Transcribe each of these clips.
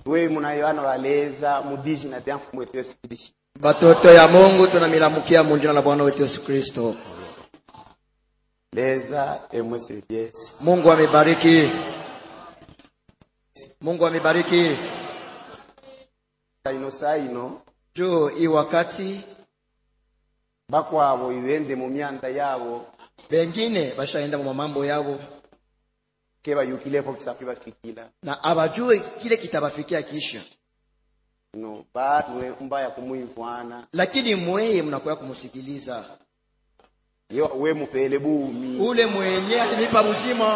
tuwe munayoana waleza mudiji na dia mfumu wetu yesu kristo batoto ya mungu tunamilamukia mu jina la bwana wetu yesu kristo leza emwese lyesi mungu amebariki mungu amebariki saino saino juu hii wakati bakwabo ibende mu myanda yabo bengine bashaenda mu mambo yabo ke bayukilepo kisafi bafikila na abajue kile kitabafikia kisha no batwe mbaya kumwivwana lakini mweye mnakuya kumusikiliza yo we mupele bumi ule mwenye atimipa uzima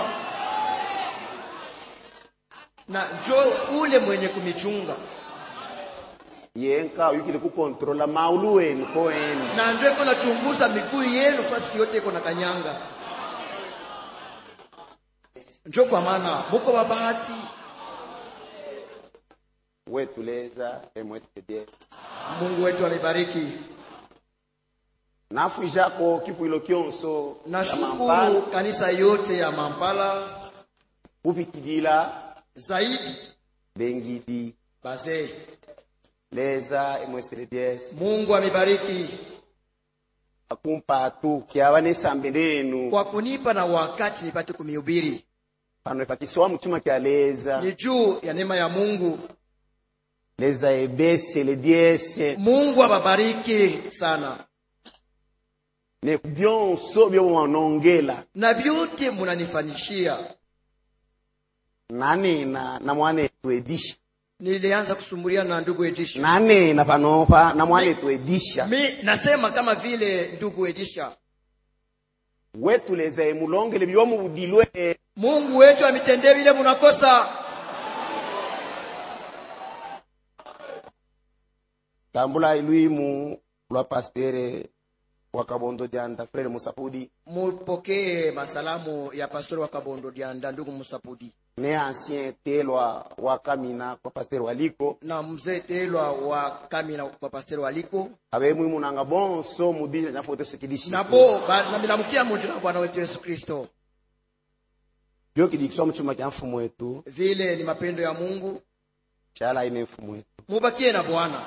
na jo ule mwenye kumichunga yenka uyukile kukontrola maulu wenu koeni na njo iko nachunguza miguu yenu fasi yote iko na kanyanga njo kwa maana muko babahati wetu leza emwese lyesi mungu wetu amebariki nafu ijako kipuilo kyonso nashukuru kanisa yote ya mampala upikidila zaidi bengidi bazee leza emwese lyesi mungu amebariki akumpatu kyaba nesambe lenu kwa kunipa na wakati nipate kumihubiri pano epakisiwa muchuma kya leza ni juu ya neema ya mungu leza ebese ledyese mungu ababariki sana ne byonso byowanongela na vyote munanifanishia nanena na mwanetu edisha nilianza kusumbulia na ndugu edisha nanena panopa na mwanetu edisha mi nasema kama vile ndugu edisha wetu leza emulongele byomubudilwe mungu wetu amitendee vile munakosa tambula ilwimu lwa pastere wa kabondo janda frere musapudi mupokee masalamu ya pastori wa kabondo dianda ndugu musapudi ne ancien telwa wa kamina kwa pastere waliko na mzee telwa wa kamina kwa pastori waliko abemwimu nanga bonso mudisha nyafote sikidishi nabo ba- namilamukia munju na bwana wetu yesu kristo byokidikiswa muchuma kya mfumu wetu vile ni mapendo ya mungu chala ine mfumu wetu mubakie na bwana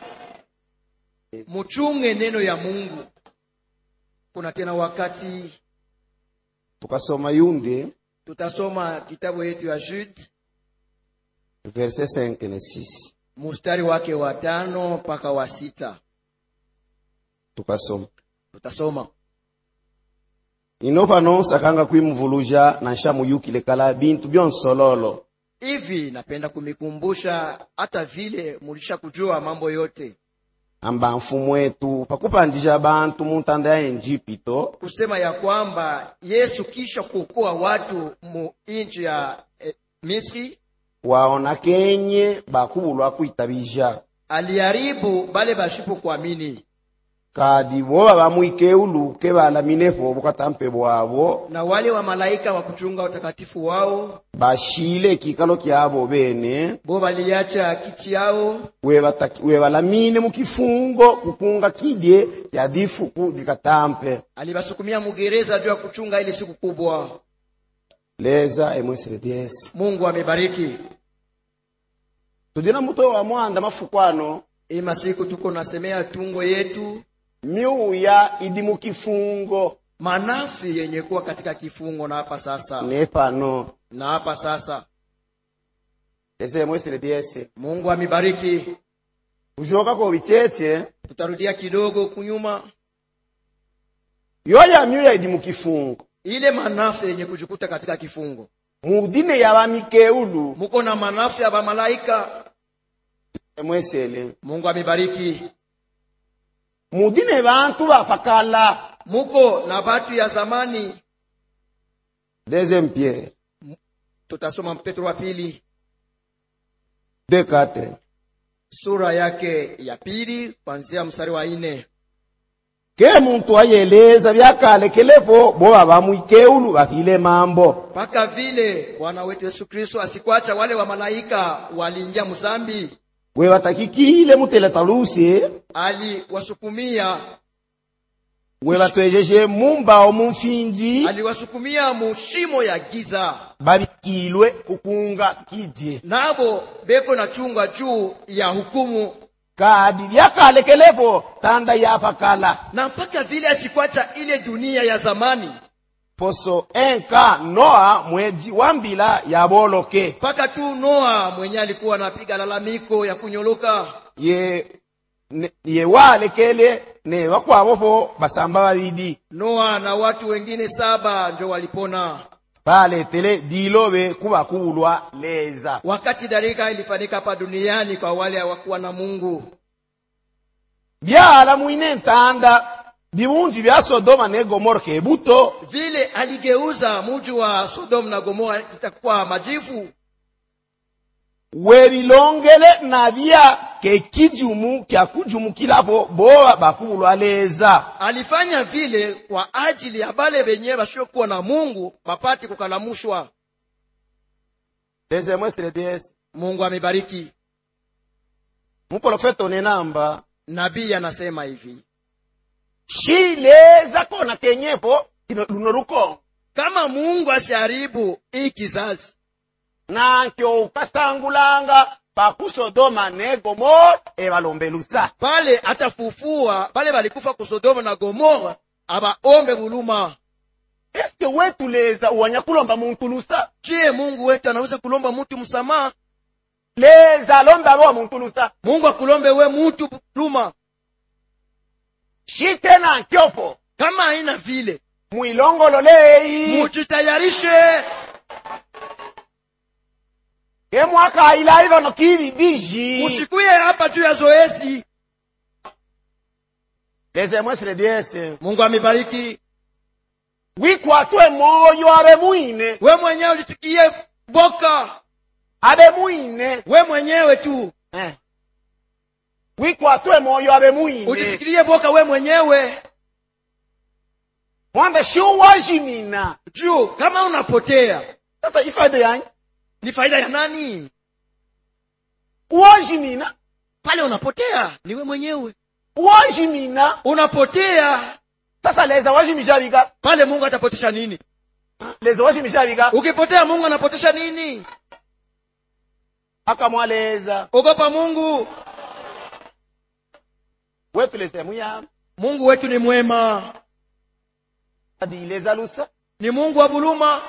muchunge neno ya mungu kuna tena wakati tukasoma yunde tutasoma kitabu yetu ya Jude verset 5 na 6 mustari wake wa tano mpaka wa sita tukasoma tutasoma ino pano sakanga kwimuvuluja na nshamuyukile kala bintu byonsololo hivi napenda kumikumbusha hata vile mulisha kujua mambo yote amba mfumu wetu pakupandisha bantu muntanda ya Egypto kusema ya kwamba yesu kisha kuokoa watu mu nchi ya eh, misri waona kenye bakubulwa kwitabija aliharibu bale bashipo kuamini kadi boba bamwikeulu ke balaminepo bukatampe bwabo na wale wa malaika wa kuchunga utakatifu wao bashile ekikalo kyabo bene bo baliacha kiti yao webataki- webalamine mukifungo kukunga kidye ya difuku dikatampe alibasukumia mugereza juu ya kuchunga ile siku kubwa leza emwesere dyesi mungu amebariki tudina muto wa mwanda mafukwano hii masiku tuko nasemea tungo yetu miuya idi mukifungo manafsi yenye kuwa katika kifungo na hapa sasa nepano na hapa sasa leza emwesere dyesi mungu amebariki kushoka ko bicheche tutarudia kidogo kunyuma yoya miuya idi mukifungo ile manafsi yenye kujikuta katika kifungo mudine ya bamikeulu muko na manafsi ya bamalaika emwesele mungu amebariki mudine bantu bapakala muko na batu ya zamani deuxième pierre tutasoma petro wa pili 2 4 sura yake ya pili kuanzia mstari wa nne ke muntu ayeleza byakalekelepo boba bamwikeulu bakile mambo mpaka vile bwana wetu yesu kristo asikuacha wale wa malaika waliingia mzambi we batakikile muteletalusi aliwasukumia we batwejeje mumbawo mumfinji aliwasukumia mushimo ya giza babikilwe kukunga kidye nabo beko na chunga juu ya hukumu kadi byakalekelepo tanda yapakala na mpaka vile asikwacha ile dunia ya zamani poso enka noa mweji wa mbila yaboloke mpaka tu noa mwenye alikuwa anapiga lalamiko ya kunyoloka ye ne- ye walekele ne bakwabopo basamba babidi noa na watu wengine saba njo walipona baletele dilobe kubakulwa leza wakati dharika ilifanyika hapa duniani kwa wale hawakuwa na mungu byala mwine ntanda bimunji bya sodoma ne gomora kebuto vile aligeuza muji wa sodomu na gomora itakuwa majivu webilongele nabya kekijumu kyakujumukilapo boba bakulwa leza alifanya vile kwa ajili ya bale benye basiokuwa na mungu bapate kukalamushwa leze mwesiledes mungu amebariki muprofeta onenamba nabii anasema hivi shileza kona kenyepo kino luno lukongo kama mungu asiharibu hii kizazi nankyo ukasangulanga pakusodoma ne gomora ebalombelusa pale atafufua pale balikufa ku sodoma na gomora abaombe buluma eske wetuleza uwanya kulomba muntu lusa je mungu wetu anaweza kulomba mtu msamaha leza lomba abo muntu lusa mungu akulombe we mtu buluma shite nankyopo kama haina vile mwilongololeyi mujitayarishe kemwaka ilayi bano kibidiji musikuye hapa juu ya zoezi leze mwesile dyese mungu amebariki wikwatwe moyo abe mwine we mwenyewe ulisikie boka abe mwine we mwenyewe tu eh. wikwatwe moyo abe mwine ujisikilie boka we mwenyewe mwambe shiuwajimina juu kama unapotea sasa ifaida yanyi ni faida ya nani uwajimina pale unapotea ni we mwenyewe uwajimina unapotea sasa leza wajimishabika pale mungu atapotesha nini leza wajimishabika ukipotea mungu anapotesha nini akamwaleza ogopa mungu wetuleze muyama mungu wetu ni mwema adileza lusa ni mungu wa buluma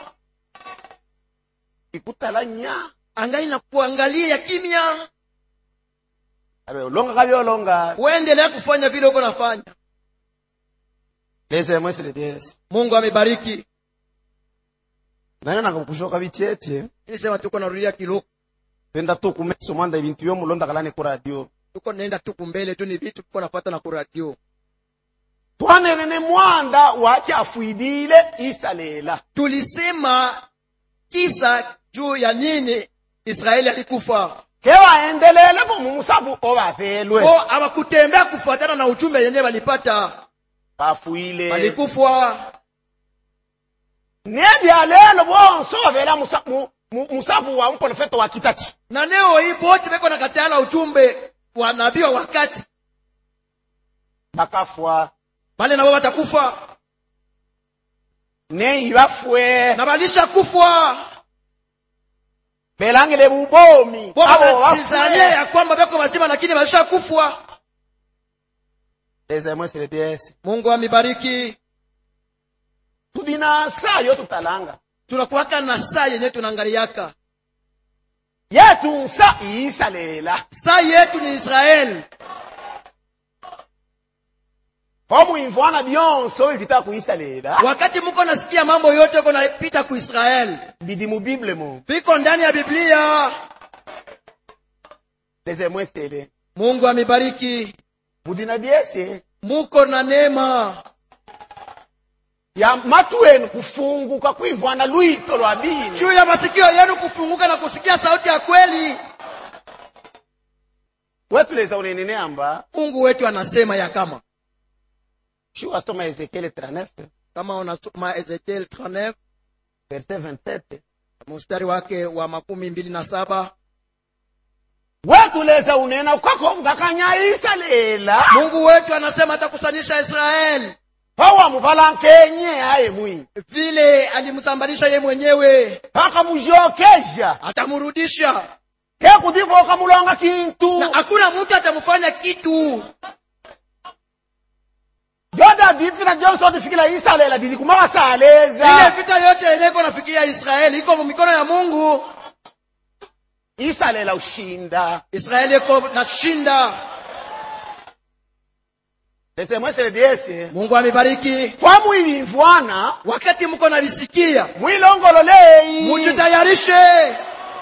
ikutala nya angali na kuangalia kimya abe olonga kabyolonga uendelea kufanya vile uko nafanya leze mwesile dyese mungu amebariki nane nanga kushoka bicheche nilisema tuko narudia kiloko penda tu kumeso mwanda ibintu byomulonda kalane ku radio tuko naenda tuku mbele tu ni vitu tuko nafata na kuradio twanenene mwanda wakyafuidile isalela tulisema kisa juu ya nini israeli alikufa kewaendelele bo mumusabu obapelwe o abakutembea kufuatana na ujumbe yenye walipata bafuile walikufa nebyalelo bonso obela musa- mu- mu- musabu wa mprofeta wa kitati na leo hii bote beko nakatala ujumbe wa nabii wa wakati bakafwa bale nabo batakufa neyi bafwe na balisha kufwa belangile bubomi bo abo banatizania bafwe ya kwamba beko bazima lakini balisha kufwa leze mwesile dyese mungu amibariki tudina sayo tutalanga tunakuwaka na saa yenye tunaangaliaka yetu nsa iisalela saa yetu ni israeli omwimvwana byonso bivita kuisalela wakati muko nasikia mambo yote uko napita ku israeli bidi mu bible mu viko ndani ya biblia leze mwesele mungu amibariki mudina dyese muko na neema ya matu enu kufunguka kwimvwana lwito lwa bini juu ya masikio yenu kufunguka na kusikia sauti ya kweli wetuleza unenene amba mungu wetu anasema ya kama shuka soma ezekiele 39 kama unasoma ezekiel 39 verse 27 mstari wake wa makumi mbili na saba wetuleza unena ukakonga kanya isalela mungu wetu anasema atakusanisha israeli pawamuvala nkenye aye mwini vile alimsambalisha ye mwenyewe pakamujokeja atamrudisha kekudivo kamulonga kintu na hakuna mtu atamfanya kitu joda difina jonsoti sikila isalela didi ile kumawasaleza vita yote ineko nafikia israeli iko mu mikono ya mungu isalela ushinda israeli iko nashinda lesemwesele diese mungu amebariki kwamwilimvwana wakati mko navisikia mwilongololei mujitayarishe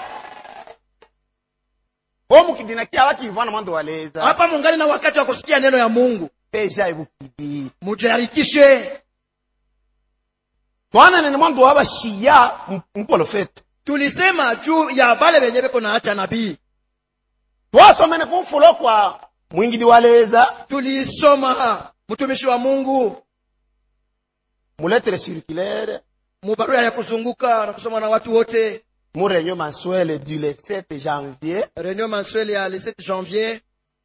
omukidina kyaba kivwana mwandu waleza hapa mungali na wakati wa kusikia neno ya mungu peja ibukidi mujarikishe twananene mwandu wabashiya mprofeta tulisema juu ya bale benye beko na acha nabii twasomene kumfulo kwa mwingidi waleza tulisoma mtumishi wa mungu muletere circulaire mubarua ya kuzunguka na kusoma na watu wote mu réunion mensuelle du le 7 janvier reunion mensuelle ya le 7 janvier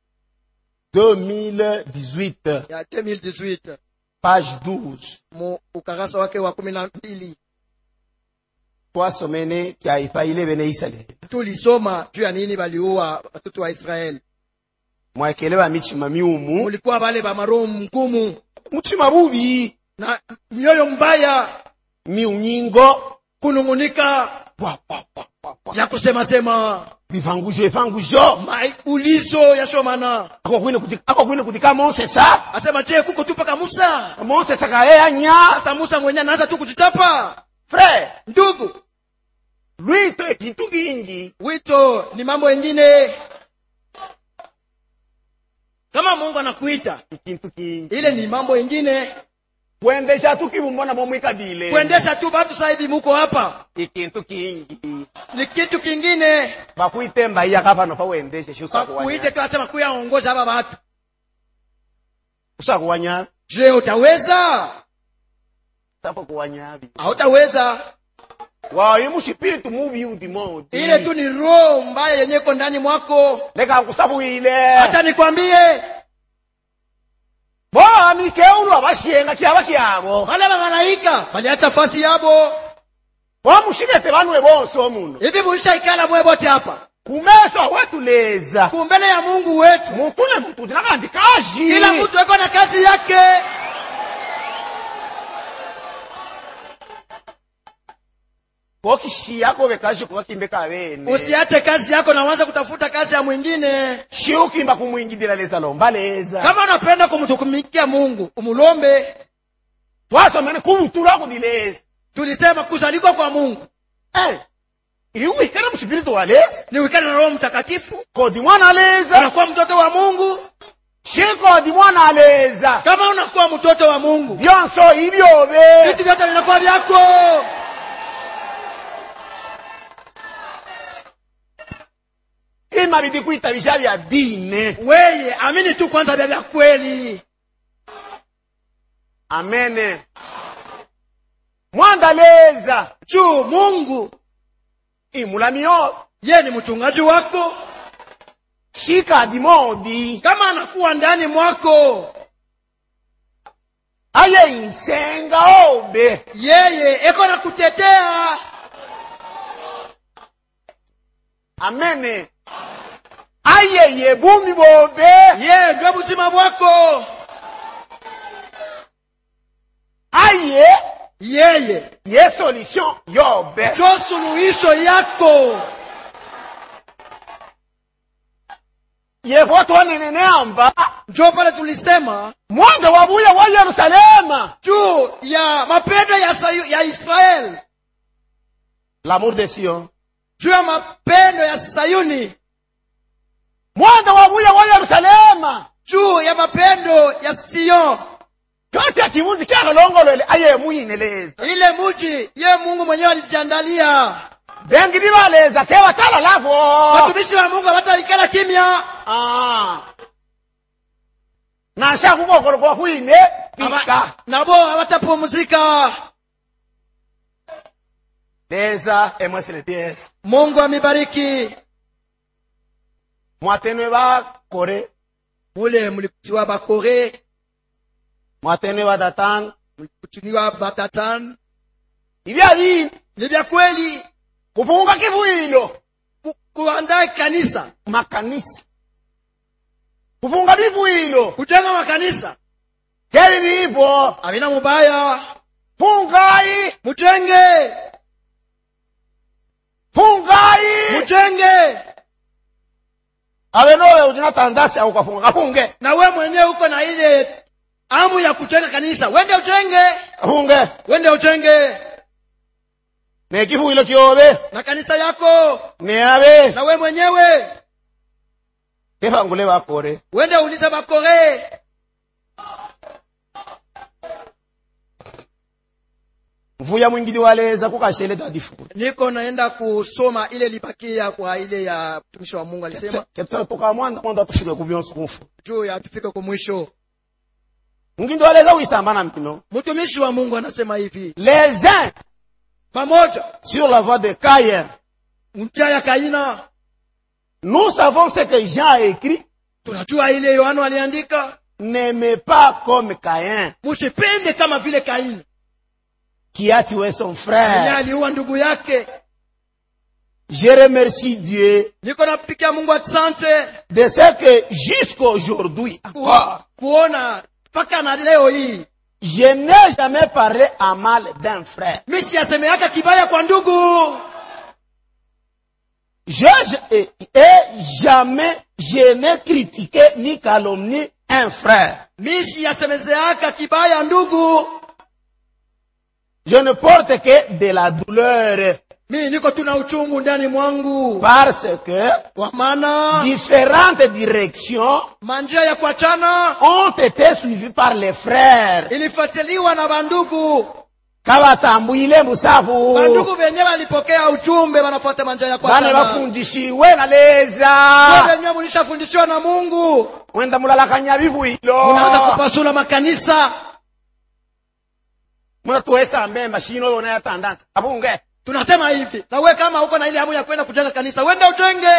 2018 ya 2018 page 12 mu ukarasa wake wa kumi na mbili twasomene kyaipaile bene israeli tulisoma juu ya nini baliua watoto wa israeli mwakele michima miumu mulikuwa bale ba maroho mgumu muchima bubi na mioyo mbaya miunyingo kunung'unika Bwa, bwa, bwa, bwa, bwa. ya kusemasema bivangujo evangujo maulizo yashomana akokwine kuti- akokwine kutika monsesa asema je kuko tu paka musa monsesa kaeyanya sasa musa mwenye anaanza tu kujitapa frere ndugu lwito ekintu kingi wito ni mambo engine kama mungu anakuita ikintu kingi ile ni mambo engine kuendesha tukibumbona bomwikabile kuendesha tu batu sasa hivi muko hapa ikintu kingi ni kitu kingine bakuitemba iyaka pano pawendeshe kuite kasema kuyaongoza hapa batu usakuwanyabi je utaweza sapo kuwanyabi hautaweza wayi mushipiritu mubi udimodi ile tu ni roho mbaya yenye iko ndani mwako leka nkusabuile hata nikwambie boamikeulu abashenga kyaba kyabo wale mamalaika baliacha fasi yabo bomushikete banwe bonse omuno hivi mulishaikala mwe bote hapa kumeso awetuleza kumbele ya mungu wetu mutune mututi nakandi kaji kila mtu eko na kazi yake kokishiyako bekaji kokakimbe kabene usiache kazi yako na uanze kutafuta kazi ya mwingine shiukimba kumwingidila leza lomba leza kama unapenda kumtukumikia mungu umulombe twasomene kubutula kudileza tulisema kuzalikwa kwa mungu Eh, iwikere mushipiritu wa leza ni wikani na roho mtakatifu kodi mwana aleza unakuwa mtoto wa mungu shikodi mwana aleza kama unakuwa mtoto wa mungu byonso ibyobe vitu vyote vinakuwa vyako ima bidi kwitabisha bya dine weye amini tu kwanza vya vya kweli amene mwandaleza juu mungu imulamiyo ye ni mchungaji wako shika dimodi kama anakuwa ndani mwako aye insenga obe yeye eko na kutetea amene aye yebumi bobe ye ndio buzima bwako aye yeye ye solution yobe njo suluhisho yako yevo twaneneneamba njo pale tulisema mwanga wabuya wa yerusalema juu ya mapendo ya, Sayu, ya israeli l'amour de sion juu ya mapendo ya sayuni mwanga wabuya wa yerusalema juu ya mapendo ya sion kati ya kivundi kyakalongolele aye muyineleza ile muji ye mungu mwenyewe alijiandalia bengi dibaleza kebatala lavo watumishi wa mungu hawataikala kimya Ah. nasha kukokolo kwa kwine Hawa- pika nabo hawatapumzika leza emweseletiesa mungu amebariki mwatenwe bakore mule mlikuwa bakore mwatene badatano kuchuniwa batatani ibya bini ni vya kweli kufunga kivuilo Ku- kuandaa kanisa makanisa kufunga bivuilo kujenga makanisa keli nipo havina mubaya fungai mujenge fungai mujenge abe nowe utina tandasi au kafunga kafunge na we mwenyewe uko na ile amu ya kujenga kanisa wende ujenge kafunge wende ujenge ne kivuilo kiobe na kanisa yako ne abe na we mwenyewe kebangule bakore wende ulize bakore mvuya mwingine waleza kukashele dadifuru niko naenda kusoma ile libakia kwa ile ya mtumishi wa mungu alisema ketara toka mwanda mwanda tufike kubyonsu kufu juu ya tufike kwa mwisho mwingine waleza uisamba na mpino mtumishi wa mungu anasema hivi les uns pamoja sur la voie de Caïn mcha ya kaina nous savons ce que Jean a écrit tunajua ile yohano aliandika n'aimez pas comme Caïn musipende kama vile kaini qui a tué son yeye frère aliua ndugu yake je remercie Dieu niko napikia mungu asante de ce que jusqu'aujourd'hui ku, encore kuona mpaka na leo hii je n'ai jamais parlé en mal d'un frère mi siyasemeaka kibaya kwa ndugu je, je- et, et jamais je n'ai critiqué ni calomnié un frère mi siyasemezeaka kibaya ndugu je ne porte que de la douleur mi niko tuna uchungu ndani mwangu parce que kwa maana différentes directions manjia ya kuachana ont été suivies par les frères ilifuatiliwa na bandugu kabatambwile musafu bandugu venye walipokea uchumbe wanafuata manjia ya bane kuachana bafundishiwe na leza Ndio venye mulishafundishiwa na mungu mwenda mulalakanya bibuilo unaanza kupasula makanisa munatuwesa mbemba shino yona ya tandansi abunge tunasema hivi na we kama uko na ile hamu ya kwenda kujenga kanisa wende ujenge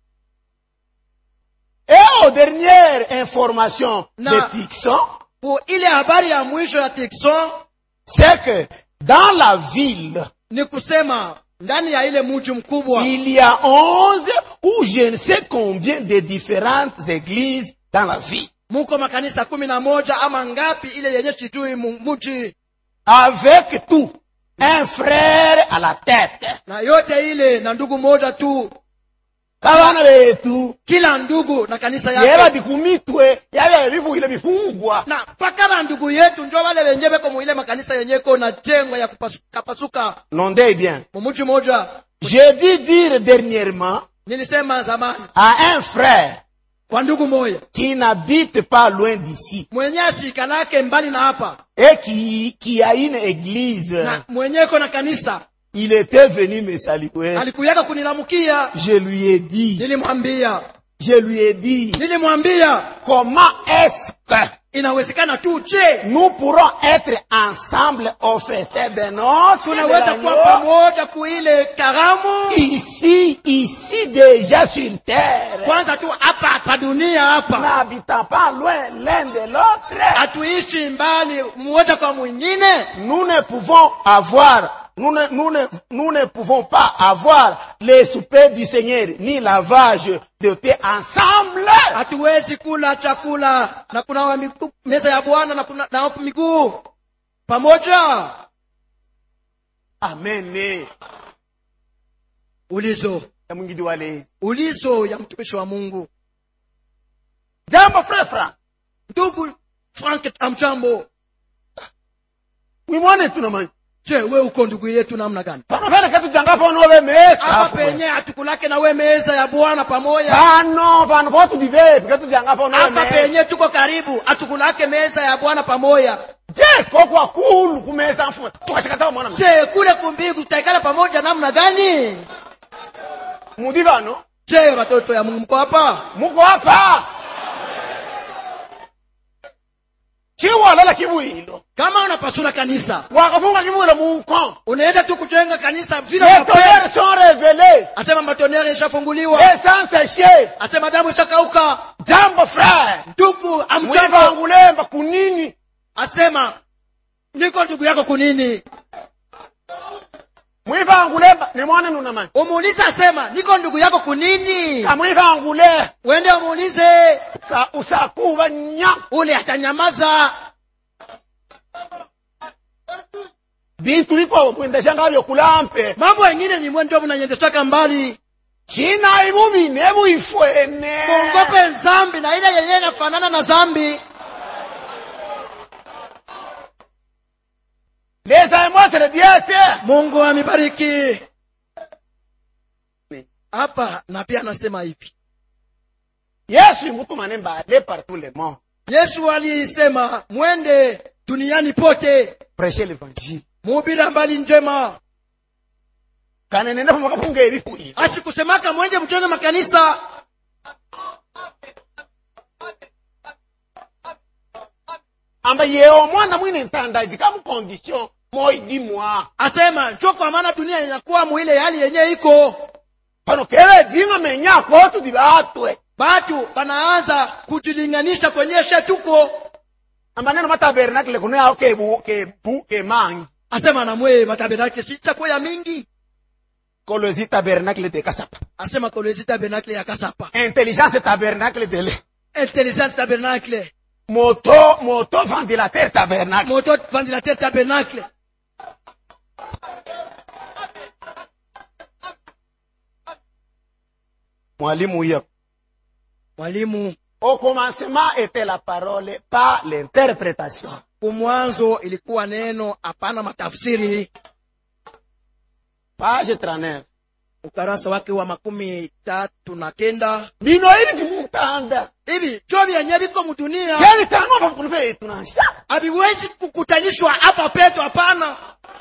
et aux dernières informations Na- de Tixon Ku ile habari ya mwisho ya tikson c'est que dans la ville ni kusema ndani ya ile mji mkubwa il y a onze ou je ne sais combien de différentes églises dans la ville muko makanisa kumi na moja ama ngapi ile yenye sijui mu- mji avec tout un frère à la tête na yote ile na ndugu moja tu kabana betu kila ndugu na kanisa yeba yake dikumitwe yabya bibuile bifungwa na mpaka bandugu yetu njo wale wenye beko muile makanisa yenye ko na jengwa ya kupasuka pasuka nondez bien mumuji moja j'ai dû dire dernièrement nilisema zamani à un frère kwa ndugu moya qui n'habite pas loin d'ici mwenye ashikanake mbali na hapa et qui, qui a une église na mwenyeko na kanisa il était venu me saluer alikuyaka kunilamukia je lui ai dit nilimwambia je lui ai dit nilimwambia comment est-ce que inawezekana tu je nous pourrons être ensemble au festin de noces de tunaweza kuwa l'agneau, pamoja kuile karamu ici ici déjà sur terre kwanza tu hapa hapa dunia hapa n'habitant pas loin l'un de l'autre hatuishi mbali mmoja kwa mwingine nous ne pouvons avoir nous ne, nous, ne, nous ne pouvons pas avoir les soupers du Seigneur ni lavage de pieds ensemble. hatuwezi kula chakula na kunawa miguu meza ya bwana na kunawa miguu pamoja Amen. ulizo Ya mwingine wale. ulizo ya mtumishi wa mungu Jambo frère Frank. ndugu frank amchambo Mwimwane tunamanyi. je we uko ndugu yetu namna gani Pano pene katu janga pano we mesa. hapa penye hatukulake na we meza ya bwana pamoja Pano pano potu dive katu janga pano we hapa mesa. penye tuko karibu hatukulake meza ya bwana pamoja Je koko akulu kumesa mfumo. Tukashikata mwana. je kule kumbingu tutaikala pamoja namna gani Mudivano. je watoto ya mungu mko hapa Muko hapa. Chiwalala kibuilo. kama unapasula kanisa Wakafunga kibuilo munko. unaenda tu kujenga kanisa vile Les unapenda. tonnerres sont révélés. asema matonere ishafunguliwa Les sangs séchés. asema damu ishakauka Jambo frère. ndugu amchambo Mwivangulemba kunini? asema niko ndugu yako kunini mwivangule nimwone nunamani umuulize asema niko ndugu yako kunini amwivangule wende umuulize sa usakuva nya ule atanyamaza bintu biko mwendeshanga vyokulampe mambo yengine ni mwe ndio mnanyendeshaka mbali china ibubine buifwene muogope zambi na ile yenyewe inafanana na zambi leza emwasele diese mungu amibariki hapa na pia anasema hivi yesu imutumane mbale partout le monde yesu alisema mwende duniani pote prêcher l'évangile muhubiri mbali njema kanenene pamakapunga ebikwili asikusemaka mwende mchone makanisa amba yeo mwana mwine ntandaji kamukondition moidimwa asema njo kwa maana dunia inakuwa muile hali yenye iko pano kele jinga menya kotu dibatwe batu banaanza kujilinganisha kwenyeshe tuko amba neno matabernakle kuno yao kebu kebu kemangi asema namwe matabenakle sitakuya mingi kolozi tabernacle de kasapa asema kolezi tabernacle ya kasapa intelligence tabernacle de le intelligence tabernacle moto moto ventilateur tabernacle moto ventilateur tabernacle mwalimu huyo mwalimu au commencement était la parole pas l'interprétation kumwanzo ilikuwa neno hapana matafsiri page 39 ukarasa wake wa makumi tatu na kenda bino hivi timutanda hivi cho vyenye viko mudunia keli tano pampunu ve tunansha haviwezi kukutanishwa hapa petu hapana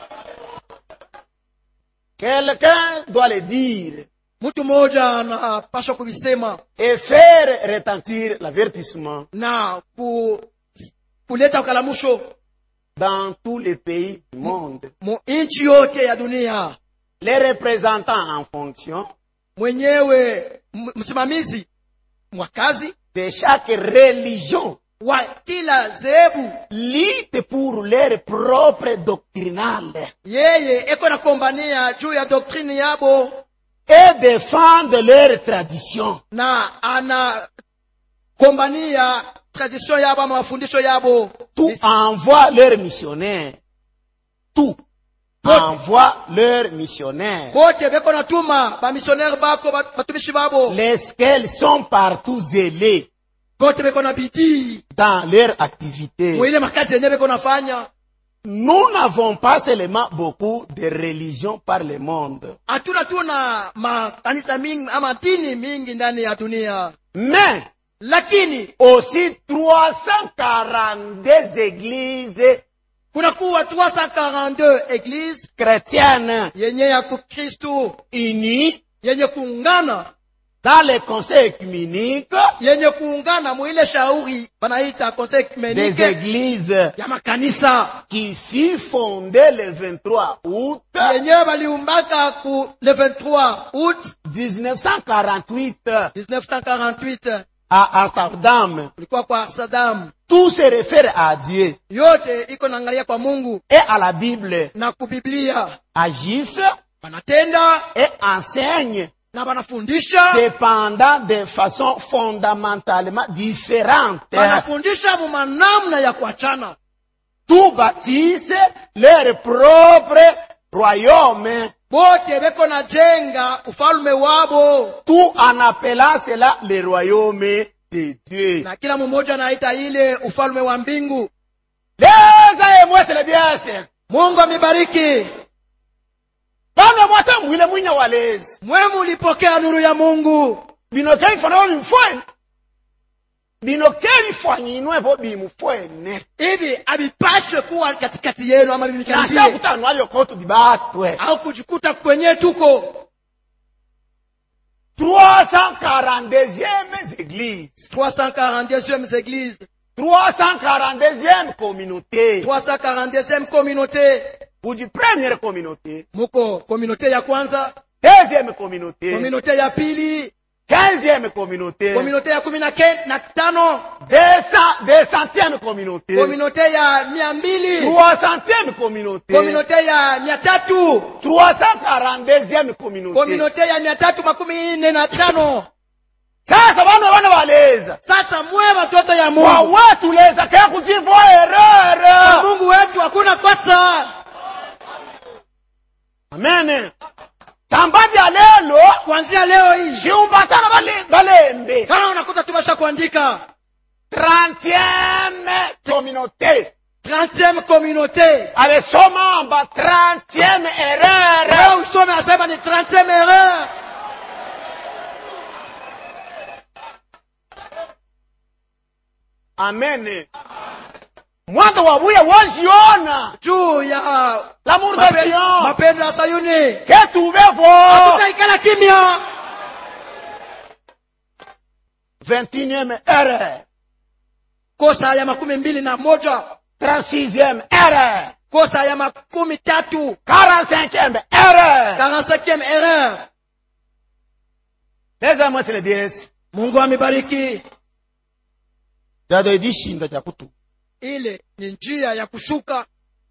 quelqu'un doit le dire mtu mmoja anapaswa kuvisema et faire retentir l'avertissement na ku, kuleta ukalamusho dans tous les pays du monde mu nchi yote ya dunia les représentants en fonction mwenyewe m- msimamizi wa kazi de chaque religion wa kila zebu lutte pour leur propre doctrinale yeye eko nakombania juu ya doktrini yabo et défendre leur tradition na anakombania tradition yabo ama mafundisho yabo tout envoie leurs missionnaires tout envoie leurs missionnaires bote beko natuma bamisionere bako ba- batumishi babo lesquels sont partout zélés bote beko na bidii dans leur activité mwile makazi yenye beko nafanya nous n'avons pas seulement beaucoup de religions par le monde hatuna tuna makanisa mingi ama dini mingi ndani ya dunia mais lakini aussi 342 églises kunakuwa 342 eglise chrétiennes yenye ya kukristu unies yenye kuungana dans les conseils écuméniques yenye kuungana mwile shauri banaita conseil des ecumenike églises ya makanisa qui fut fondée le 23 août yenyewe baliumbaka ku le 23 août 1948 1948 à Amsterdam. kulikuwa kwa Saddam Tout se réfère à Dieu yote iko naangalia kwa Mungu et à la Bible. na kubiblia Agissent banatenda et enseignent na banafundisha cependant de façon fondamentalement différente. banafundisha mu manamna ya kuachana Tout bâtissent leur propre royaume. bote beko na jenga ufalme wabo Tout en appelant cela le royaume de Dieu. na kila mmoja anaita ile ufalme wa mbingu leza emwese le diase mungu amibariki bana mwata mwile mwinya walezi mwe mulipokea nuru ya mungu bino ke bifana bimufwene bino ke bifwanyinwepo bimufwene hivi avipaswe kuwa katikati yenu ama nasha vimikaribie kutanwa byokotu bibatwe au kujikuta kwenye tuko 342e église 342e église 342e communauté 342e communauté kudi première communauté muko communauté ya kwanza deuxième communauté communauté ya pili quinzième communauté, komunote ya kumi na ke- na tano deux cent- deux centième communauté, komunote ya mia mbili trois centième communauté, komunote ya mia tatu trois cent quarante deuxième communauté. komunote ya mia tatu makumi nne na tano Sasa bana bana baleza sasa mwe watoto ya mungu wawe tuleza kaya kujivoa erreur. mungu wetu hakuna kosa Amen. Tambadi ya lelo kuanzia leo hii shiumbatana bale balembe kama unakuta tubasha kuandika 30e communauté 30e communauté amesoma amba 30e erreur leo usome asema ni 30e erreur amen mwanzo wa buya wajiona juu ya l'amour de mape- Sion mapendo ya sayuni que tuvevo tutaikala kimya 21e erreur kosa ya makumi mbili na moja 36e erreur kosa ya makumi tatu 45e erreur 45e erreur les amis c'est le DS mungu amebariki dado idishinda cha kutu ile ni njia ya kushuka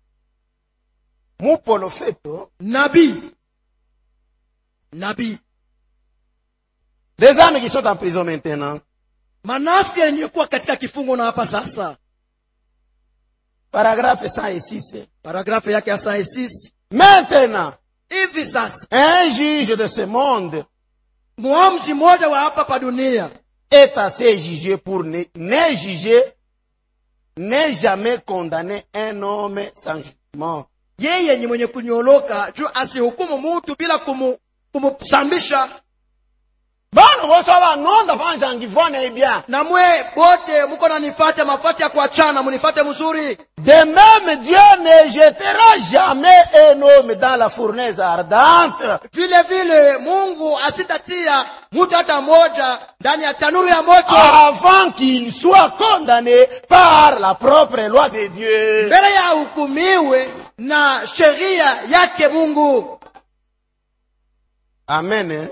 mupolofeto nabii nabii des âmes qui sont en prison maintenant manafsi yenye kuwa katika kifungo na hapa sasa paragraphe 106 paragrafu yake ya saa sisi maintenant hivi sasa un juge de ce monde muamzi mmoja wa hapa pa dunia est assez jugé pour ne, ne juger, ne jamais condamner un homme sans jugement. yeye ni mwenye kunyoloka juu asihukumu mutu bila kumu, kumusambisha bana bose abanonda banjangivana ebien na mwe bote muko nanifate mafate ya kuachana munifate mzuri de même dieu ne jettera jamais un homme dans la fournaise ardente vile vile mungu asitatia mutu hata moja ndani ya tanuru ya moto avant qu'il soit condamné par la propre loi de dieu mbele ya ahukumiwe na sheria yake mungu amen hein?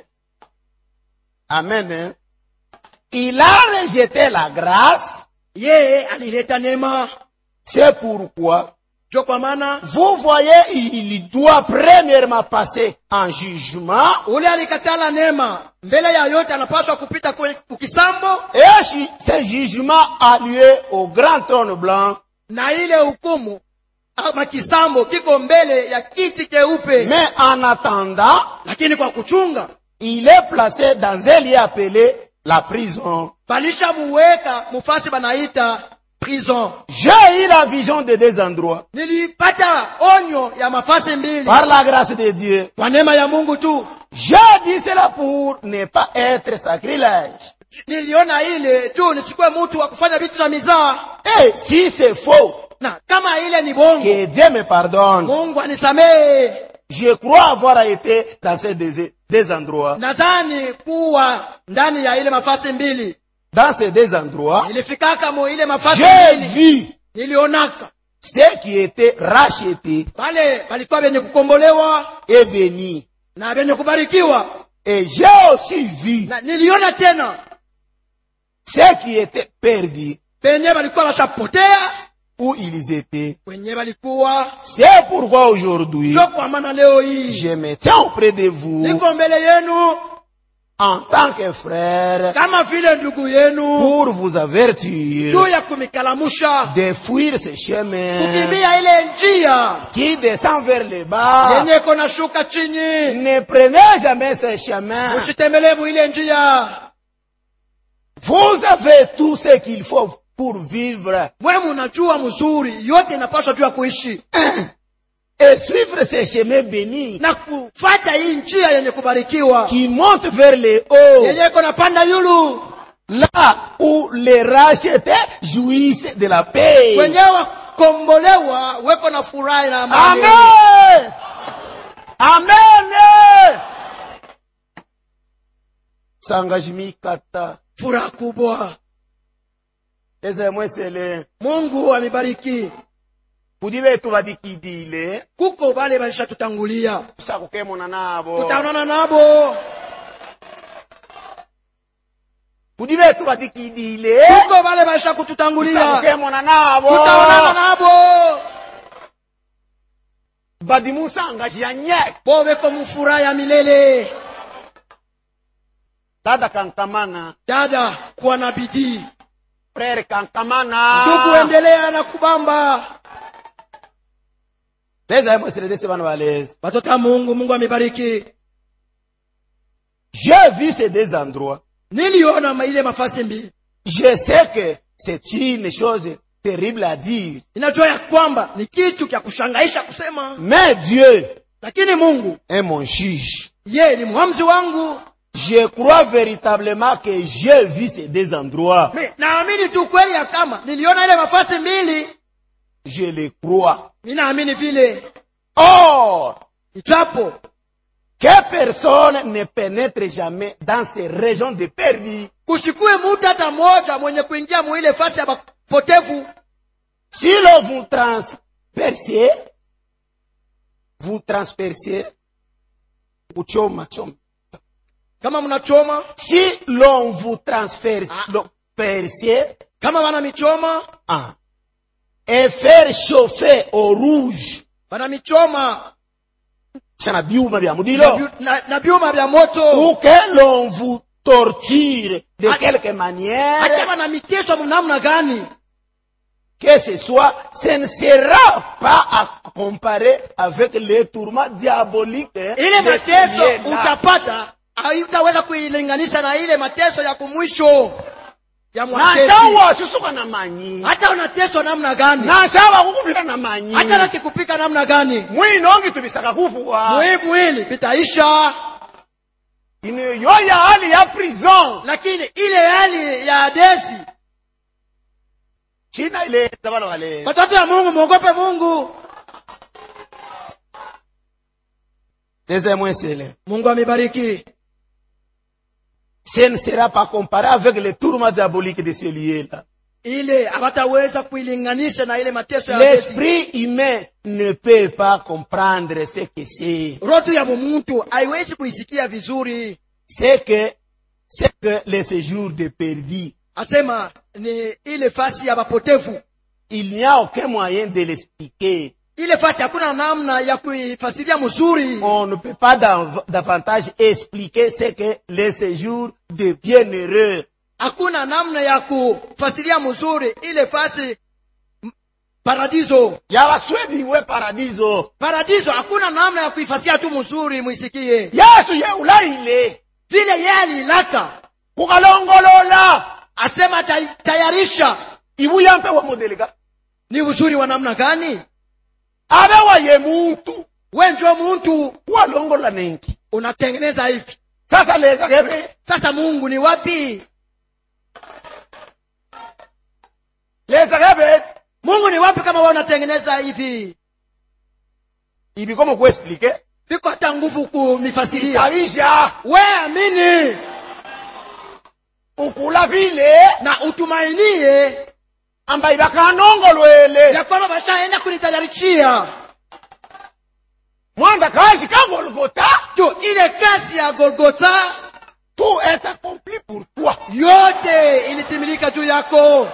amen hein? il a rejeté la grâce yeye alileta neema c'est pourquoi jo kwa maana Vous voyez, il doit premièrement passer en jugement. ule alikatala neema mbele ya yote anapaswa kupita kwe- kukisambo Et si ce jugement a lieu au grand trône blanc. na ile hukumu ama kisambo kiko mbele ya kiti cheupe Mais en attendant, lakini kwa kuchunga il est placé dans un lieu appelé la prison. balishamuweka mufasi banaita prison J'ai eu la vision de deux endroits. nilipata onyo ya mafasi mbili Par la grâce de Dieu. kwa neema ya mungu tu J'ai dit cela pour ne pas être sacrilège. niliona ile tu nisikuwe mtu wa kufanya vitu na mizaa Et si c'est faux, na kama ile ni bongo que Dieu me pardonne. mungu anisamehe Je crois avoir été dans ces deux, deux endroits. nadhani kuwa ndani ya ile mafasi mbili Dans ces deux endroits, nilifikaka mu ile mafasi j'ai mbili vu nilionaka ceux qui étaient rachetés pale palikuwa vyenye kukombolewa et bénis. na vyenye kubarikiwa Et j'ai aussi vu na niliona tena ceux qui étaient perdus penye balikuwa bashapotea où ils étaient. wenye balikuwa C'est pourquoi aujourd'hui, jo kwa maana leo hii je me tiens auprès de vous niko mbele yenu en tant que frère kama vile ndugu yenu pour vous avertir juu ya kumikalamusha de fuir ce chemin kukimbia ile njia qui descend vers le bas. yenye iko nashuka chini Ne prenez jamais ce chemin. usitembelee mu ile njia Vous avez tout ce qu'il faut pour vivre mwe munajua mzuri yote inapaswa juu ya kuishi et suivre ce chemin béni na kufata hii njia yenye kubarikiwa qui monte vers le haut, yenye iko napanda yulu là où les rachetés jouissent de la paix. wenyewe wakombolewa weko na furahi na amani Amen. Amen. Sangajimi kata. furaha kubwa Eze mwesele. mungu amebariki Kudi betu badikidile. kuko bale balishatutangulia Tusakukemona nabo. tutaonana nabo kudi betu batikidile tuko vale vaisha kututangulia tukemona nabo tutaonana navo badimusanga chiyanye boveko mufuraha ya milele dada kankamana dada kuwa na bidii frere kankamana ndugu endelea na kubamba leza yemweseledese bana baleza watoto wa mungu mungu amebariki j'ai vu ces deux endroits niliona ma- ile mafasi mbili je sais que c'est une chose terrible à dire inajua ya kwamba ni kitu kya kushangaisha kusema mais Dieu lakini mungu est mon juge ye ni mhamzi wangu je crois véritablement que j'ai vu ces deux endroits Mi- naamini tu kweli ya kama niliona ile mafasi mbili je le crois ninaamini vile or ijapo que personne ne pénètre jamais dans ces régions de perdu kusikue mutu hata moja mwenye kuingia muile fasi ya mapotevu Si l'on vous transpercez, vous transpercez, kuchoma choma. kama mnachoma Si l'on vous transfère, l'on percez, kama wana michoma ah, et faire chauffer au rouge, wana michoma sana byuma bya na mudilo, vyu- na, na vyuma vya moto ou que l'on vous torture de Ah. quelque hata manière, wana miteso namna gani que ce soit, ce ne sera pas à comparer avec les tourments diaboliques. hein, ile de mateso celui-là. utapata hautaweza kuilinganisha na ile mateso ya kumwisho ya mwatesi nashawa susuka na manyi hata unateswa namna gani nashawa kukupika na manyi hata nakikupika namna gani mwinongi tubisaka kufuwa mwii mwili vitaisha ino yo ya hali ya prison lakini ile hali ya adesi china ileta bana wale watoto wa mungu mwogope mungu Deuxième mwesele mungu amebariki ce ne sera pas comparé avec les tourments diaboliques de ce lieu-là ile hawataweza kuilinganisha na ile mateso ya adesi l'esprit humain ne peut pas comprendre ce que c'est rotu ya mtu haiwezi kuisikia vizuri c'est que c'est que le séjour de perdu asema ni ile fasi ya mapotevu il n'y a aucun moyen de l'expliquer ile fasi hakuna namna ya kuifasiria mzuri on ne peut pas dav- davantage expliquer ce que le séjour de bienheureux. hakuna namna ya kufasiria mzuri ile fasi m- paradiso yabaswedi we paradiso paradiso hakuna namna ya kuifasiria tu mzuri mwisikie yesu yeulaile vile yeye alilaka kukalongolola asema tay, tayarisha ibuya mpe wa modeleka ni uzuri wa namna gani abe wa ye muntu we njo muntu kuwalongolola nenki unatengeneza hivi sasa leza kebe sasa mungu ni wapi leza kebe mungu ni wapi kama we unatengeneza hivi ibikomo kuexplike viko hata nguvu kumifasiria kabisha we amini ukula vile na utumainie ambaye bakanongolwele ya kwamba bashaenda kunitayarishia mwanda kazi ka golgota tu ile kazi ya golgota tout est accompli pour toi yote ilitimilika juu yako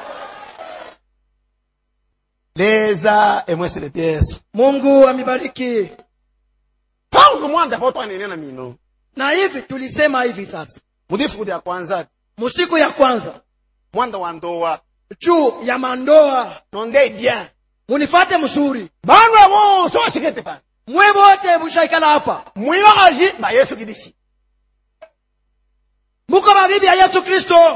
leza emweseletes mungu amebariki tangu mwanda po twanenena mino na hivi tulisema hivi sasa mudifukuti ya kwanza musiku ya kwanza mwanda wa ndoa juu ya mandoa nonde bien munifate mzuri banwe bonse bashikete pa mwe bote mushaikala hapa mwibakaji ba yesu kidisi muko babibi ya yesu kristo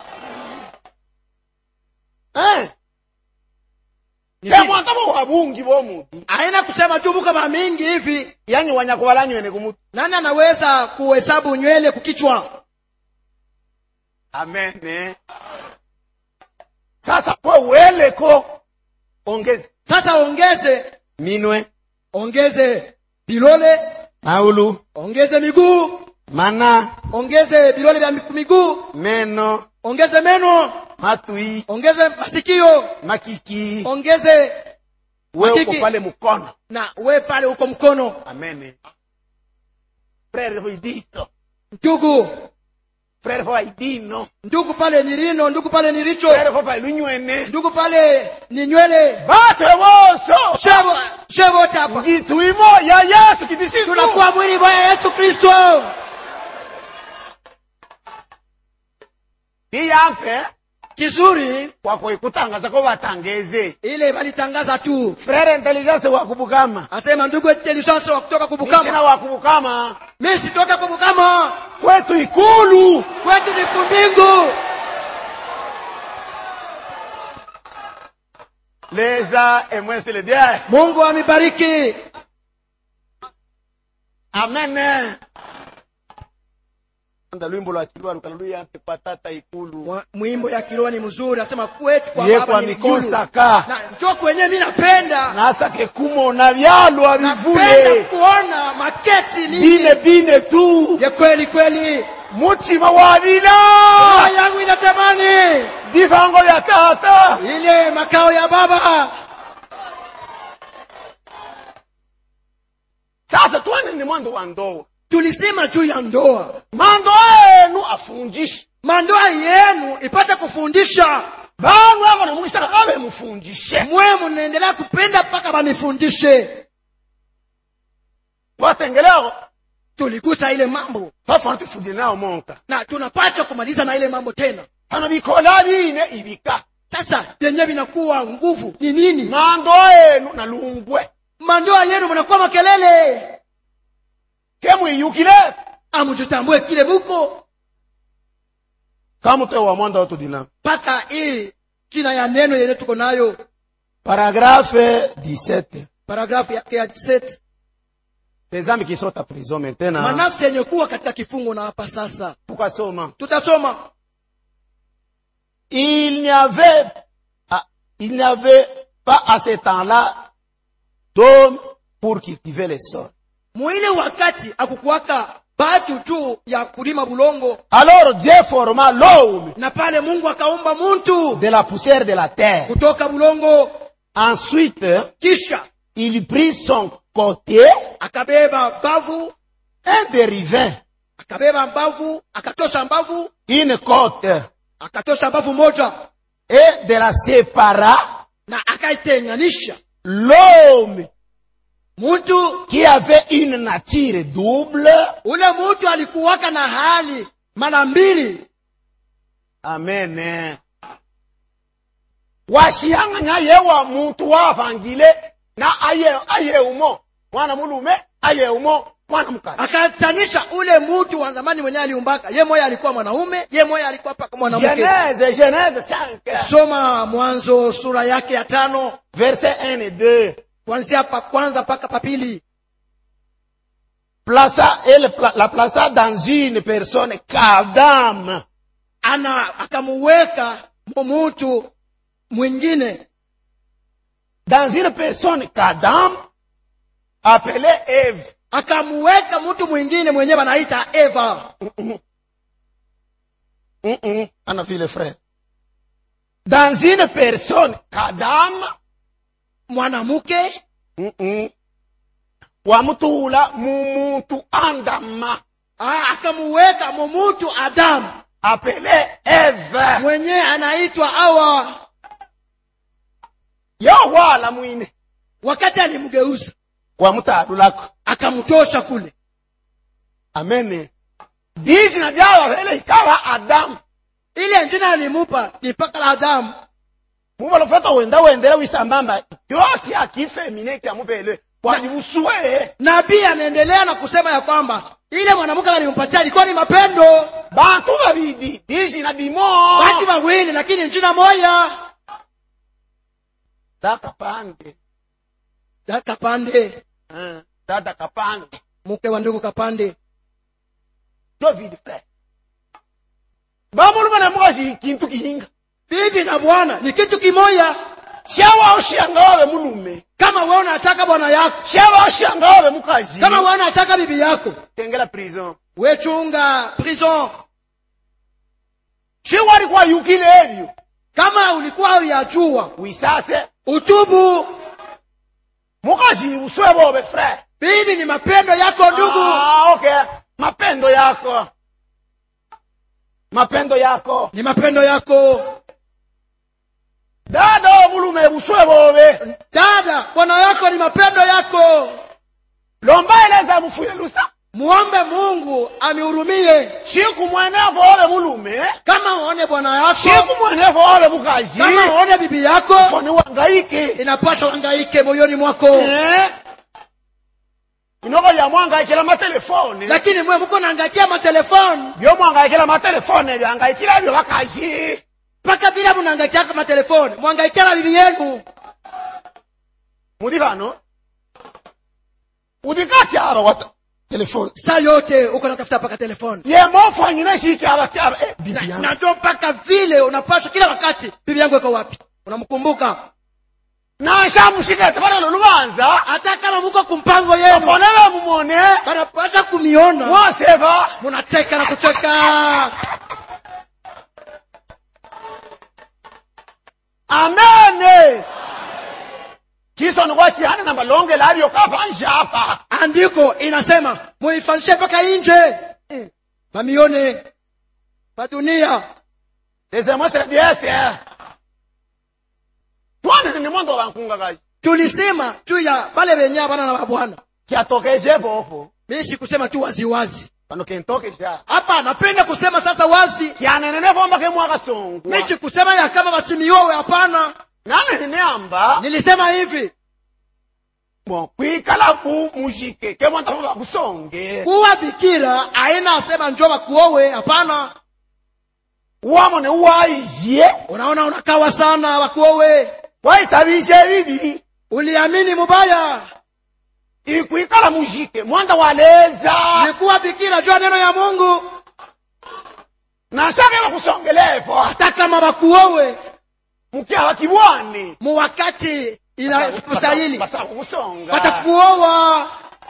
eh Ni ke vipi? mwanta bo wabungi bo mutu aina kusema tu muko bamingi hivi yani wanyakubalanywene kumutu nani anaweza kuhesabu nywele kukichwa amen eh? sasa kwe weleko ongezi sasa ongeze minwe ongeze bilole maulu ongeze miguu mana ongeze bilole vya miku- miguu meno ongeze meno matui ongeze masikio makiki ongeze we uko makiki. pale mkono na we pale uko mkono amen frere voidisto ndugu frère fo aidino ndugu pale ni rino ndugu pale ni richo frère fo pa lunywene ndugu pale ni nywele bato boso Shevo- shevo wote hapa ngitwimo ya yesu kidisitu tunakuwa mwili wa yesu kristo iyampe kizuri kwako ikutangaza ko batangeze ile walitangaza tu frère intelligence wa kubukama asema ndugu intelligence wa kutoka mishina kubukama wa kubukama mi sitoka kubukama kwetu ikulu kwetu ni kumbingu leza emwesi le dieu mungu amebariki amen anda lwimbo lwa kilwa lukala luyampe kwa tata ikulu Mwa- mwimbo ya kiroho ni mzuri asema kwetu kwa ye baba kwa ni mikonsaka mjulu. na njoko wenyewe mi napenda nasake kumona vyalwa napenda bivule kuona maketi bine nini bine tu ya kweli kweli mutima wa vina roho yangu inatamani vivango vya tata ile makao ya baba sasa twane ni mwando wa ndoa tulisema juu ya ndoa mando enu afundishe mandoa yenu ipate kufundisha banu avo namukisaka kave mufundishe mwe mnaendelea kupenda mpaka bamifundishe twatengeleko tuligusa ile mambo twafana tufundile nayo monka na tunapaswa kumaliza na ile mambo tena hano bikola bine ibika sasa vyenyewe vinakuwa nguvu ni nini mando enu nalungwe mandoa yenu mnakuwa makelele kemwiyukile amututambue kile muko kamutoe wa mwanda watudina mpaka hii jina ya neno yenye tuko nayo paragrafe 17 paragrafu yake ya 17 tezambi kisota prison maintenant manafsi yenye kuwa katika kifungo na hapa sasa tukasoma tutasoma il n'y avait ah, il n'y avait pas à ce temps-là d'hommes pour cultiver les sols mwile wakati akukuwaka batu juu ya kulima bulongo alors Dieu forma l'homme na pale mungu akaumba muntu de la poussière de la terre kutoka bulongo ensuite kisha il prit son côté akabeba mbavu un dérivain akabeba mbavu akatosha mbavu une côte akatosha mbavu moja et de la sépara na akaitenganisha l'homme muntu qui avait une nature double ule muntu alikuwaka na hali mara mbili amen washiyang'anya yewa muntu wavangile na aye ayeumo mwana mulume ayeumo mwana mkazi akatanisha ule muntu wa zamani mwenye aliumbaka ye moya alikuwa mwanaume ye moya alikuwa paka mwanamke genèse genèse 5 soma mwanzo sura yake ya tano verset 1 et 2 kuanzia pa kwanza mpaka pa pili plaça elle pla- la plaça dans une personne qu'Adam ana akamuweka mu muntu mwingine dans une personne qu'Adam appelée Ève akamuweka mtu mwingine mwenyewe anaita eva Mm, mm, ana vile frère dans une personne qu'Adam mwanamke mm, mm, wamutula mumuntu andama ah, akamuweka mu muntu adamu appelée Ève mwenyewe anaitwa awa yowala mwine wakati alimgeuza wamutadulako akamtosha kule amen dizina lyawa vele ikawa adamu ile jina alimupa ni mpaka la adamu mubalofata wenda wendela wisambamba yoki akifemine kyamupele walibusuwe nabii anaendelea na kusema ya kwamba ile mwanamke alimpatia ilikuwa ni mapendo bantu babidi dizina dimo watu wawili lakini jina moya data pange kapande Eh, dada kapange mke wa ndugu kapande david frère bamulume na mukazi kintu kihinga bibi na bwana ni kitu kimoya shawa oshanga wabe mulume kama wewe unataka bwana yako shawa oshanga wabe mukazi kama wewe unataka bibi yako tengela prison we chunga prison shiwali kwa yukile ebyo kama ulikuwa uyajua wisase utubu mukazi uswe bobe frère bibi ni mapendo yako ndugu ah, okay mapendo yako mapendo yako ni mapendo yako dada wa mulume buswe bobe dada bwana yako ni mapendo yako lomba eleza mufwile lusa muombe mungu amihurumie shiku mwenevo obe mulume kama uone bwana yako shiku mwenevo obe bukaji kama uone bibi yako foni wangaike inapaswa wangaike moyoni mwako Eh? inoko ya mwangaikila matelefoni lakini mwe muko naangaikia matelefoni byo mwangaikila matelefoni byangaikila byo bakaji mpaka bila munaangaikiaka matelefoni mwangaikia bibi yenu muri bano udikati aba wata telefoni saa yote uko natafuta mpaka telefoni ye mofanyina shiki aba aba eh, Na- bibi yangu najua mpaka vile unapaswa kila wakati bibi yangu iko wapi unamkumbuka nashamushikete bana lubanza hata kama muko kumpango yenu afone bamumone banapaswa kumiona mwaseva munacheka na kucheka amene chisoni kwa chihana na malonge labyo kapanja hapa andiko inasema muifanishe mpaka nje bamione badunia lezemwesera dyese twanene ni mondo bankunga kaji tulisema juu ya bale benye abana na babwana kyatokeje popo mi sikusema tu waziwazi pano kentokesha hapa napenda kusema sasa wazi kyanenene bomba kemwaka songwa mi sikusema ya kama basimiowe hapana nanenene amba nilisema hivi bo kwikala mu mujike kemwanta bakusonge kuwa bikira aina asema njo bakuowe hapana uwamone uwaijye unaona unakawa sana bakuowe waitabishe bibiri uliamini mubaya ikwikala mujike mwanda waleza nikuwa bikira jua neno ya mungu nashake bakusongelepo hata kama bakuowe mukyaba kibwani mu wakati inakustahili basaba kukusonga batakuowa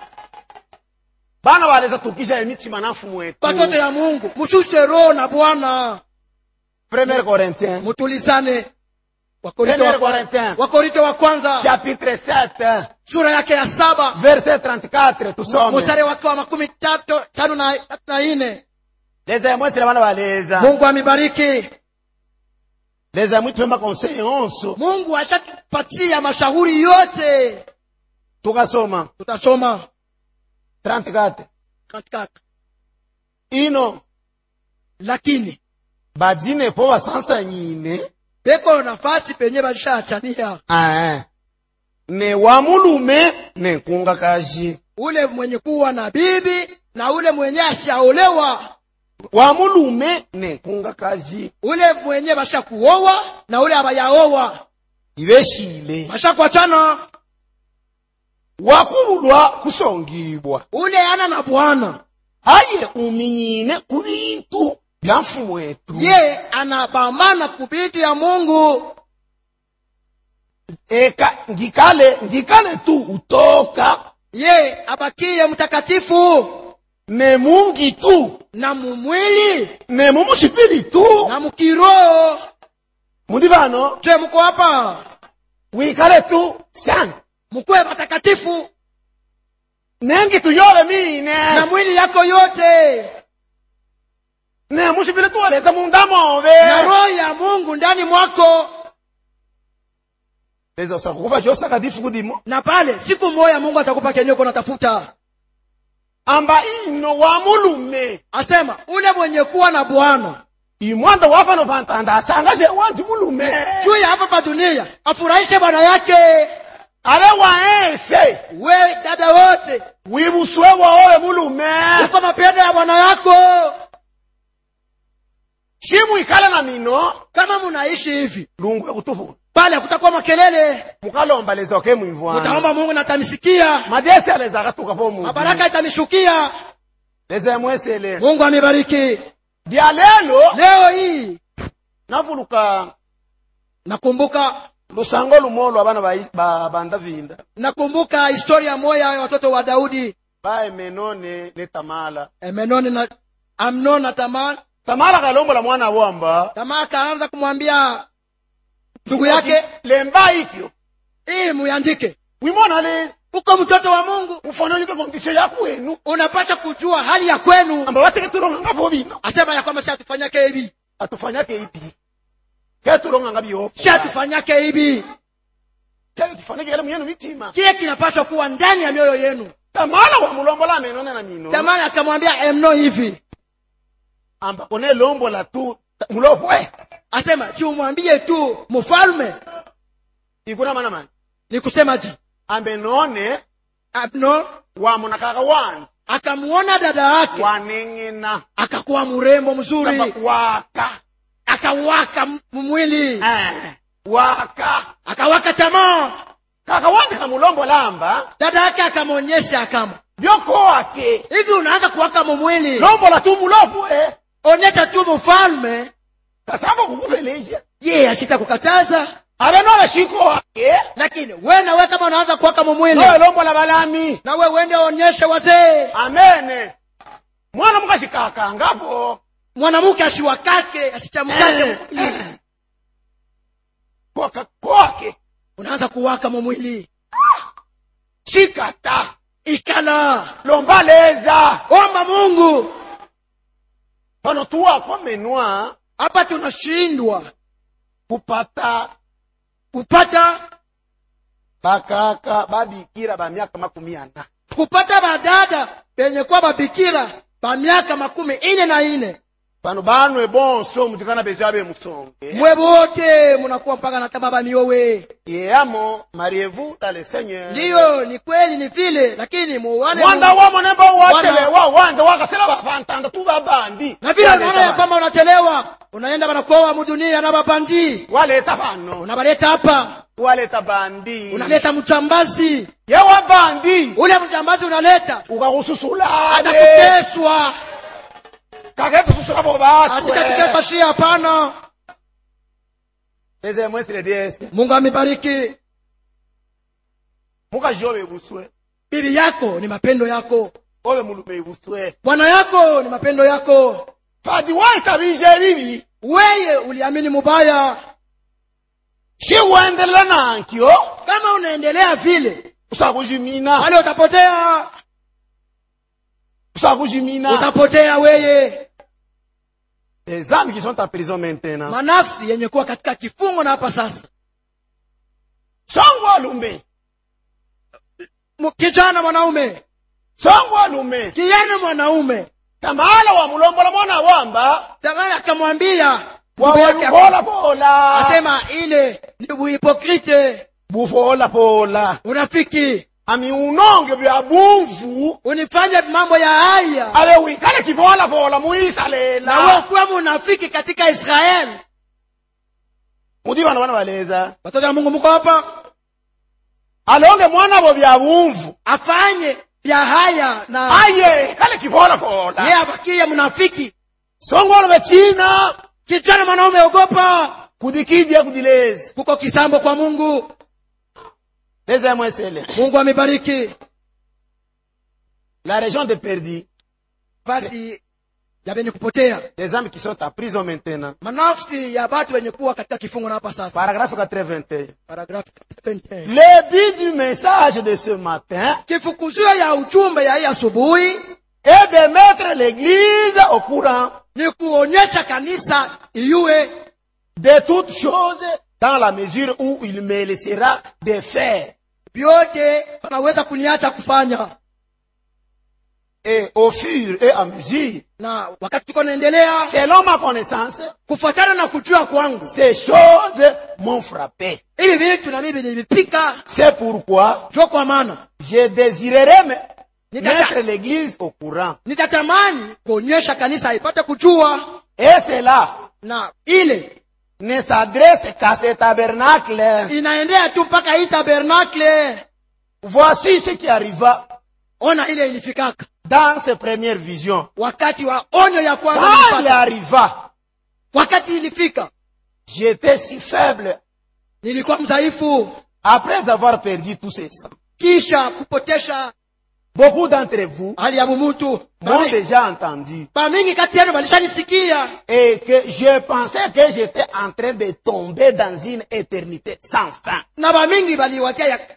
bana baleza tukisha emitima nafu mwetu batoto ya mungu mushushe roho na bwana premier corinthien mutulizane wakorinto premier wa, kwa- corinthien wakorinto wa kwanza chapitre 7 sura yake ya saba verset 34 tusome mstari wake wa makumi tatu tano na, tatu na ine leza mwesile bana baleza mungu amibariki leza mwitwemba conseil onso mungu ashatupatia mashauri yote tukasoma tutasoma 34 katika ino lakini badine po basansa nyine peko nafasi penye balishachania ah, ne wa mulume ne nkunga kaji ule mwenye kuwa na bibi na ule mwenye ashaolewa wa mulume ne nkunga kaji ule mwenye bashakuowa na ule abayaowa ibeshile bashakwachana wakubulwa kusongibwa ule ana na bwana aye uminyine ku bintu bya mfumu wetu ye anabambana kubiti ya mungu eka ngikale ngikale tu utoka ye abakie mtakatifu ne mungi tu na mumwili ne mumushipili tu na mukiroho mundi bano je muko hapa wikale tu sana mkuwe watakatifu nengi tuyole na mine mwili yako yote ne mushipili tu waleza mundamobe na roho ya mungu ndani mwako leza usakukufa chosakatifu kudimo na pale siku moya mungu atakupa kenye uko natafuta amba ino wa mulume asema ule mwenye kuwa na bwana imwanda wafano pantanda asangaje wanji mulume juu ya hapa pa dunia afurahishe bwana yake abe waese we dada wote wibuswe waowe mulume uko mapendo ya bwana yako shimu ikale na mino kama munaishi hivi lungu ekutufu pale hakutakuwa makelele mukalomba leza oke mwimvwana mutaomba mungu natamisikia madesi aleza akatuka po mu mabaraka itamishukia leza yamwesele mungu amebariki bya lelo leo hii navuluka nakumbuka lusango lumolo abana ba- ba- banda vinda nakumbuka historia moya ya watoto wa daudi baemeno ne, ne tamala emenoni na amnon na tamaa tamala kalombola mwana wamba tamaa akaanza kumwambia ndugu yake lemba ikyo hii muyandike wimona le uko mtoto wa mungu ufananike kondisio ya kwenu unapasha kujua hali ya kwenu amba bateke tulonganga bo bino asema ya kwamba si atufanyake hivi atufanyake ipi ke tulonganga byo si atufanyake hivi ke tufanike yale myenu mitima kile kinapaswa kuwa ndani ya mioyo yenu tamala wa mulombola menone na mino jamani akamwambia emno hivi amba kone lombola tu ta- mulopwe asema si umwambie tu mfalme ikuna mana mani ni kusema ji ambe none abno wamonakaka wanzi akamuona dada yake waneng'ena akakuwa mrembo mzuri kamba waka akawaka m- mwili eh, waka akawaka tamaa kaka wanzi kamulombola amba dada yake akamwonyesha akama byoko wake hivi unaanza kuwaka mumwili lombola tu mulopwe onyesha tu mfalme kasamba kukuveleja ye asitakukataza abe nole shiko wake lakini we nawe kama unaanza kuwaka mumwili nowe lombola balami na we uende onyeshe wazee amene mwana mukashikakangapo mwanamke ashiwakake asichamkake mwili. kwaka kwake unaanza kuwaka mumwili shikata ikala lombaleza omba mungu pano tuwako menwa hapa tunashindwa kupata kupata bakaka babikira ba miaka makumi ana kupata badada benye kuwa babikira ba miaka makumi ine na ine pano banwe bonso mutikana bezo abe musonge mwe bote munakuwa mpaka na tama bamiowe yeyamo mariez-vous dans le seigneur ndiyo ni kweli ni vile lakini muone mwanda Mungu. wamo nemba wachelewa wanda wakasela bapantanda tu babandi na vile unaona ya kwamba unachelewa unaenda banakuoa mudunia na babandi waleta bano unabaleta hapa waleta bandi unaleta mchambazi yewa bandi ule mchambazi unaleta ukakususulane atakuteswa kaketususula bo batwe asitakuteswa shi hapana eze mwesile diese mungu amebariki mukajobe buswe bibi yako ni mapendo yako obe mulume buswe bwana yako ni mapendo yako padi waitabije bibi weye uliamini mubaya shiwendelela nankyo kama unaendelea vile usakujimina wale utapotea usakujimina utapotea weye les âmes qui sont en prison maintenant manafsi yenye kuwa katika kifungo na hapa sasa songo alume M- kijana mwanaume songo alume kijana mwanaume tamala wa mulombola mwana wamba tamani akamwambia ndugu yake wawalukola pola asema ile ni uhipokrite bufola pola unafiki ami unonge bya bumvu unifanye mambo ya haya abe wikale kivola pola na wewe muisalela kuwa munafiki katika israeli mudi bana bana baleza watoto wa mungu mko hapa alonge mwana bo bya bumvu afanye vya haya na aye kale kivola yeye pola abakie mnafiki songolo be china kijana mwanaume ogopa kudikija kudilezi kuko kisambo kwa mungu leza ya mwesele mungu amebariki la région de perdi basi ya venye kupotea les âmes qui sont en prison maintenant manafsi ya batu wenye kuwa katika kifungo na hapa sasa paragraphe 81 paragrafu 21. le but du message de ce matin kifukuzio ya ujumbe ya hii asubuhi est de mettre l'église au courant ni kuonyesha kanisa iyue de toutes choses dans la mesure où il me laissera de faire vyote wanaweza kuniacha kufanya et au fur et à mesure na wakati tuko naendelea selon ma connaissance kufuatana na kujua kwangu ces choses m'ont frappé hivi vitu na mimi nilipika c'est pourquoi jo kwa maana je désirerais me- Nitaka- mettre l'église au courant nitatamani kuonyesha kanisa ipate kujua et cela na ile ne s'adresse qu'à ce tabernacle inaendea tu mpaka hii tabernakle voici ce qui arriva ona ile ilifikaka dans ses premières visions wakati wa onyo ya kwanza quand il nilipata. arriva wakati ilifika j'étais si faible nilikuwa mdhaifu après avoir perdu tous ces sangs kisha kupotesha beaucoup d'entre vous hali ya mumutu m'ont déjà entendu bamingi kati yenu balishanisikia et que je pensais que j'étais en train de tomber dans une éternité sans fin na bamingi baliwazia ya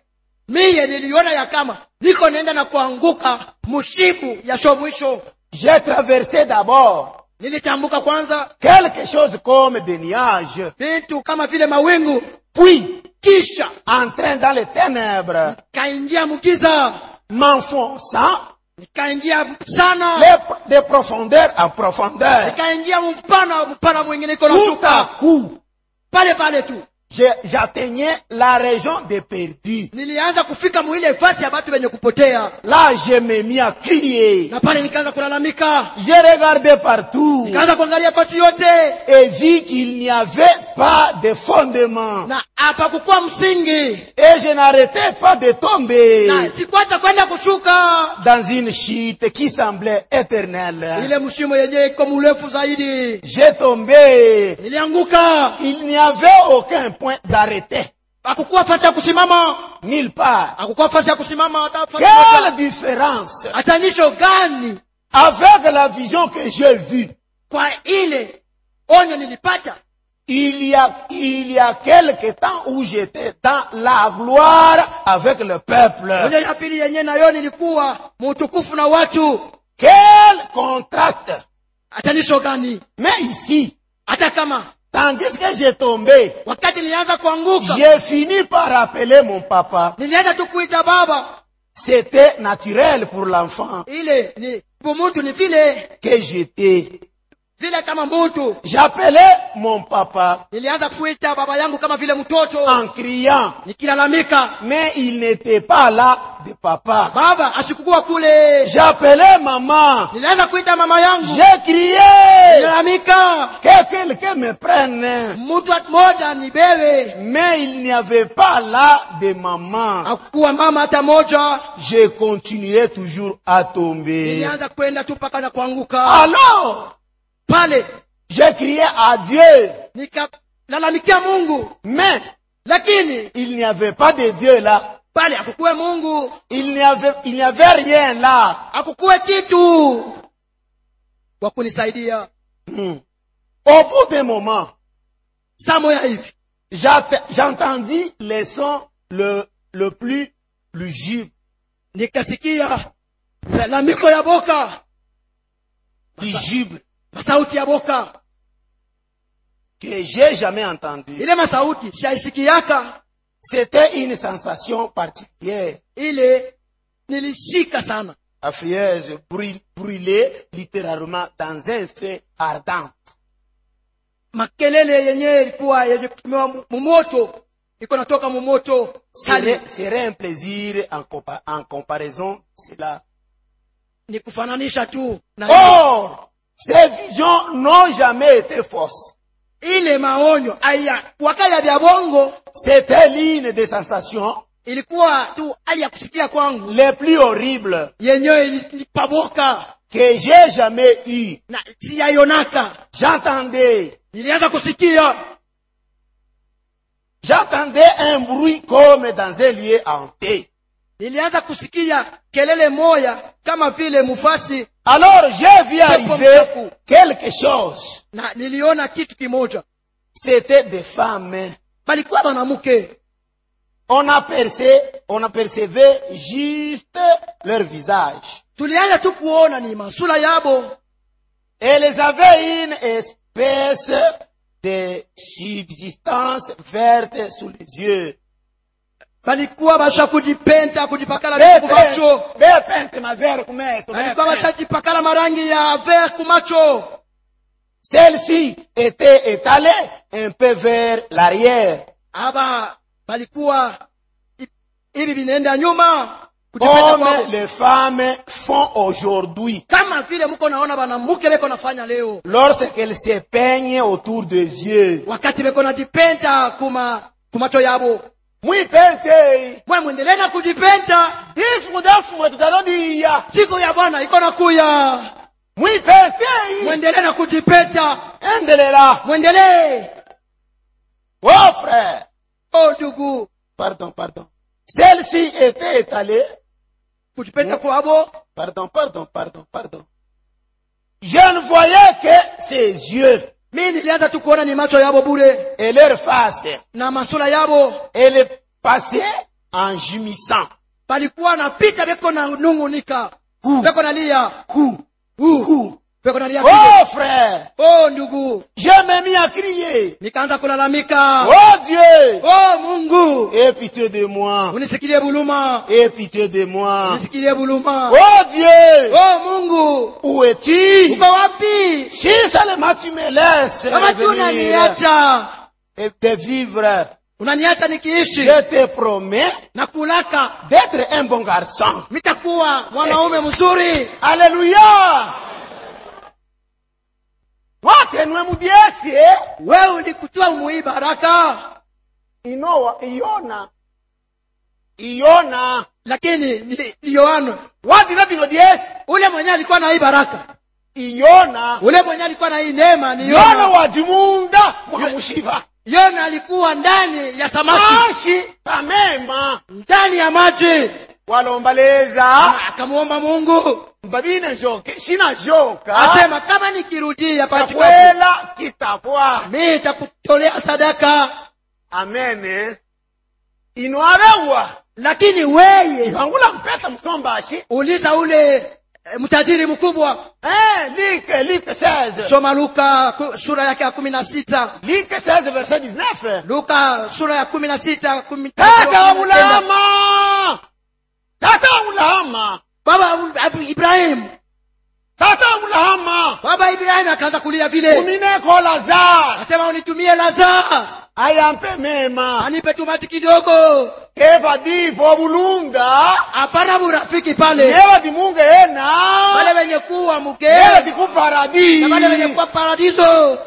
miye niliona ya kama niko naenda na kuanguka mushimu ya sho mwisho J'ai traversé d'abord nilitambuka kwanza quelque chose comme des nuages, vitu kama vile mawingu puis kisha entrant dans les ténèbres, kaingia mgiza m'enfonçant nikaingia sana les- de profondeur en profondeur. nikaingia mpana mpana mwingine iko Tout à nashuka coup, pale pale tu je- j'atteignais la région des perdus. nilianza kufika mwile fasi ya batu wenye kupotea Là, je me mis à crier. na pale nikaanza kulalamika J'ai regardé partout nikaanza kuangalia fasi yote et vu qu'il n'y avait pas de fondement. na hapakukuwa msingi Et je n'arrêtais pas de tomber na sikuacha kwenda kushuka dans une chute qui semblait éternelle. ile mshimo yenyewe iko mrefu zaidi J'ai tombé. nilianguka Il n'y avait aucun point d'arrêté. hakukuwa fasi ya kusimama Nulle part. hakukuwa fasi ya kusimama hata fasi Quelle moja. différence hatanisho gani avec la vision que j'ai vue. kwa ile onyo nilipata Il y a, il y a quelque temps où j'étais dans la gloire avec le peuple. onyo ya pili yenyewe nayo nilikuwa mutukufu na watu Quel contraste. hatanisho gani Mais ici, hata kama tandis que j'ai tombé, wakati nilianza kuanguka j'ai fini par appeler mon papa. nilianza tu kuita baba C'était naturel pour l'enfant ile ni bu muntu ni vile que j'étais. vile kama muntu J'appelais mon papa nilianza kuita baba yangu kama vile mtoto en criant, nikilalamika mais il n'était pas là de papa. baba asikukuwa kule J'appelais maman. nilianza kuita mama yangu J'ai crié nilalamika que quelqu'un me prenne. mtu moja ni bewe Mais il n'y avait pas là de maman. akukuwa mama hata moja Je continuais toujours à tomber. nilianza kwenda tu mpaka na kuanguka Alors, pale j'ai crié à Dieu. nikalalamikia mungu Mais lakini il n'y avait pas de Dieu là. pale akukuwe mungu Il n'y avait, il n'y avait rien là. akukuwe kitu wa kunisaidia Hmm. Au bout d'un moment, saa moya hivi j'atte- j'entendis le son le, le plus lugubre, nikasikia lalamiko ya boka lugubre masauti ya boka que j'ai jamais entendu. ile masauti siaisikiaka C'était une sensation particulière. ile nilishika sana affreuse, brûl- brûlée littéralement dans un feu ardent. makelele yenyewe ilikuwa yenye kutumiwa mu- mumoto iko natoka mumoto kali Serait, serait un plaisir en, compa- en comparaison de cela. ni kufananisha tu na Or, ces visions n'ont jamais été fausses. ile maonyo aya wakaya vya bongo C'était l'une des sensations ilikuwa tu hali ya kusikia kwangu les plus horribles yenyewe ilipaboka que j'ai jamais eues. na siyaionaka J'entendais, nilianza kusikia j'entendais un bruit comme dans un lieu hanté. nilianza kusikia kelele moya kama vile mufasi Alors j'ai vu arriver mchafu. quelque chose. na niliona kitu kimoja C'était des femmes. balikuwa mwanamke On apercevait, on apercevait juste leur visage. tulianza tu kuona ni masula yabo Elles avaient une espèce de subsistance verte sous les yeux. balikuwa basha kujipenta kujipakala vitu kumacho Bepente ma vere kumeso. balikuwa bashajipakala marangi ya ver kumacho Celle-ci était étalée un peu vers l'arrière. aba balikuwa hi- hivi vinaenda nyuma kujipenda Comme kwabo les femmes font aujourd'hui kama vile mko naona banamuke beko nafanya leo lorsqu'elles se peignent autour des yeux. wakati beko najipenta kuma kumacho yabo Mwipente. mwe mwendelee na kujipenta Difu dafu tutalodia. siku ya bwana iko nakuya Mwipente. mwendelee na kujipenta Endelela. mwendelee Oh frère. o ndugu Pardon, pardon. Celle-ci était étalée. kujipenta kwabo Pardon, pardon, pardon, pardon. Je ne voyais que ses yeux mi nilianza tu kuona ni macho yabo bure et leur face. na masula yabo Elle passait en jumissant. palikuwa napita beko na nungunika Hu. beko nalia Hu, hu, hu. beko nalia vile. Oh frère, oh ndugu je me mis à crier. nikaanza kulalamika Oh Dieu, oh mungu aie pitié de moi. unisikilie buluma Aie pitié de moi. unisikilie buluma Oh Dieu, oh mungu où es-tu uko wapi Si seulement tu me laisses kama tu revenir unaniacha et de vivre, unaniacha nikiishi je te promets na kulaka d'être un bon garçon. nitakuwa mwanaume mzuri Alléluia. wakenwe mudyesi eh? wewe ulikutoa umuhii baraka inowa iyona iyona lakini ni, ni yohana wadina dino dyesi ule mwenye alikuwa na hii baraka iyona ule mwenye alikuwa na hii neema ni yona yona wajimunda mwamushiba yona alikuwa ndani ya samaki mashi pamema ndani ya maji walombaleza Na akamwomba mungu mbabine njoke shina joka asema kama nikirudia pachikapu takwela kitapwa mi nitakutolea sadaka amene ino arewa lakini weye ivangula mpeta msombashi uliza ule eh, mtajiri mkubwa eh, like like 16 soma luka ku- sura yake ya kumi na sita like 16 verset 19 luka sura ya kumi na sita kumi- tata wa kumi na kenda. mulama tata wa mulama baba Abu- Abu ibrahimu tata wa mulama baba ibrahimu akaanza kulia vile umineko lazar asema unitumie lazaa ayampe mema anipe tumati kidogo eva dipo bulunga hapana burafiki pale neva dimunga ena wale wenye kuwa mke neva dikuparadi na wale wenye kuwa paradiso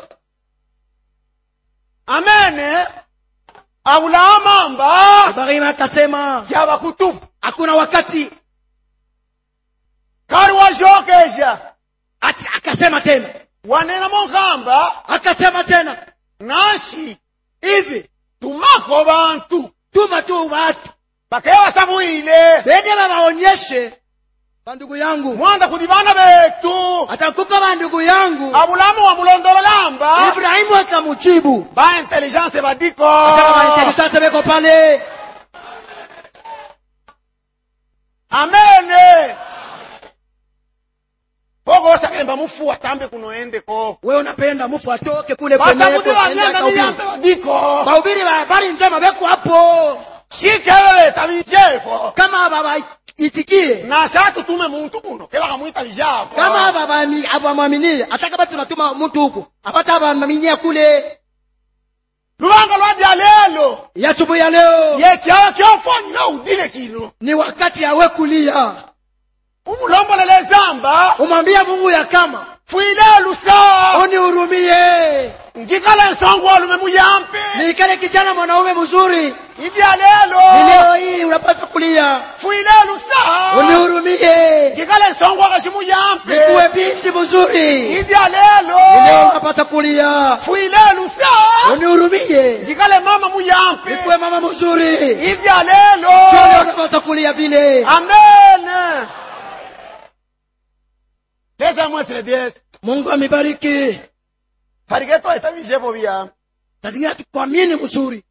amene awulamamba ibrahimu akasema yaba kutupu hakuna wakati kari washokeja Ati, akasema tena wanena monkamba akasema tena nashi hivi tumako bantu tuma tu watu bakaya basabuile bende babaonyeshe bandugu yangu mwanda kudi bana betu atankuka bandugu yangu abulamu wa mulondololamba ibrahimu akamujibu ba intelligence badiko asema baintelisase beko pale amene pokosakemba mufu atambe kunoendeko we unapenda mufu atoke kule kweneko, basakudi ende bagenda akahubiri. biyambe badiko bahubiri ba habari njema beko hapo shikebe beta bijeko kama babaitikie nasa tutume muntu kuno kebakamwita bijako kama babami- abamwaminie hata kama tunatuma mtu huku apata abamaminia kule lubanga lwadya lelo ya asubuhi ya leo yekyawa kyofanyina udile kino ni wakati yawe kulia umulombolele zamba umwambie mungu ya kama fwile lusa unihurumie ngikala nsongo walume muyampe nikale kijana mwanaume mzuri idya ni lelo leo hii unapaswa kulia fwile lusa unihurumie ngikala nsongo wakashi muyampe nikuwe binti mzuri idya ni leo lelo unapaswa kulia fwile lusa unihurumie ngikale mama muyampe nikuwe mama mzuri idya Ndio leo lelo unapaswa kulia vile amen leza mwesile dyesi mungu amebariki pariketo etabijepo biyampe tazingine tukwamini mzuri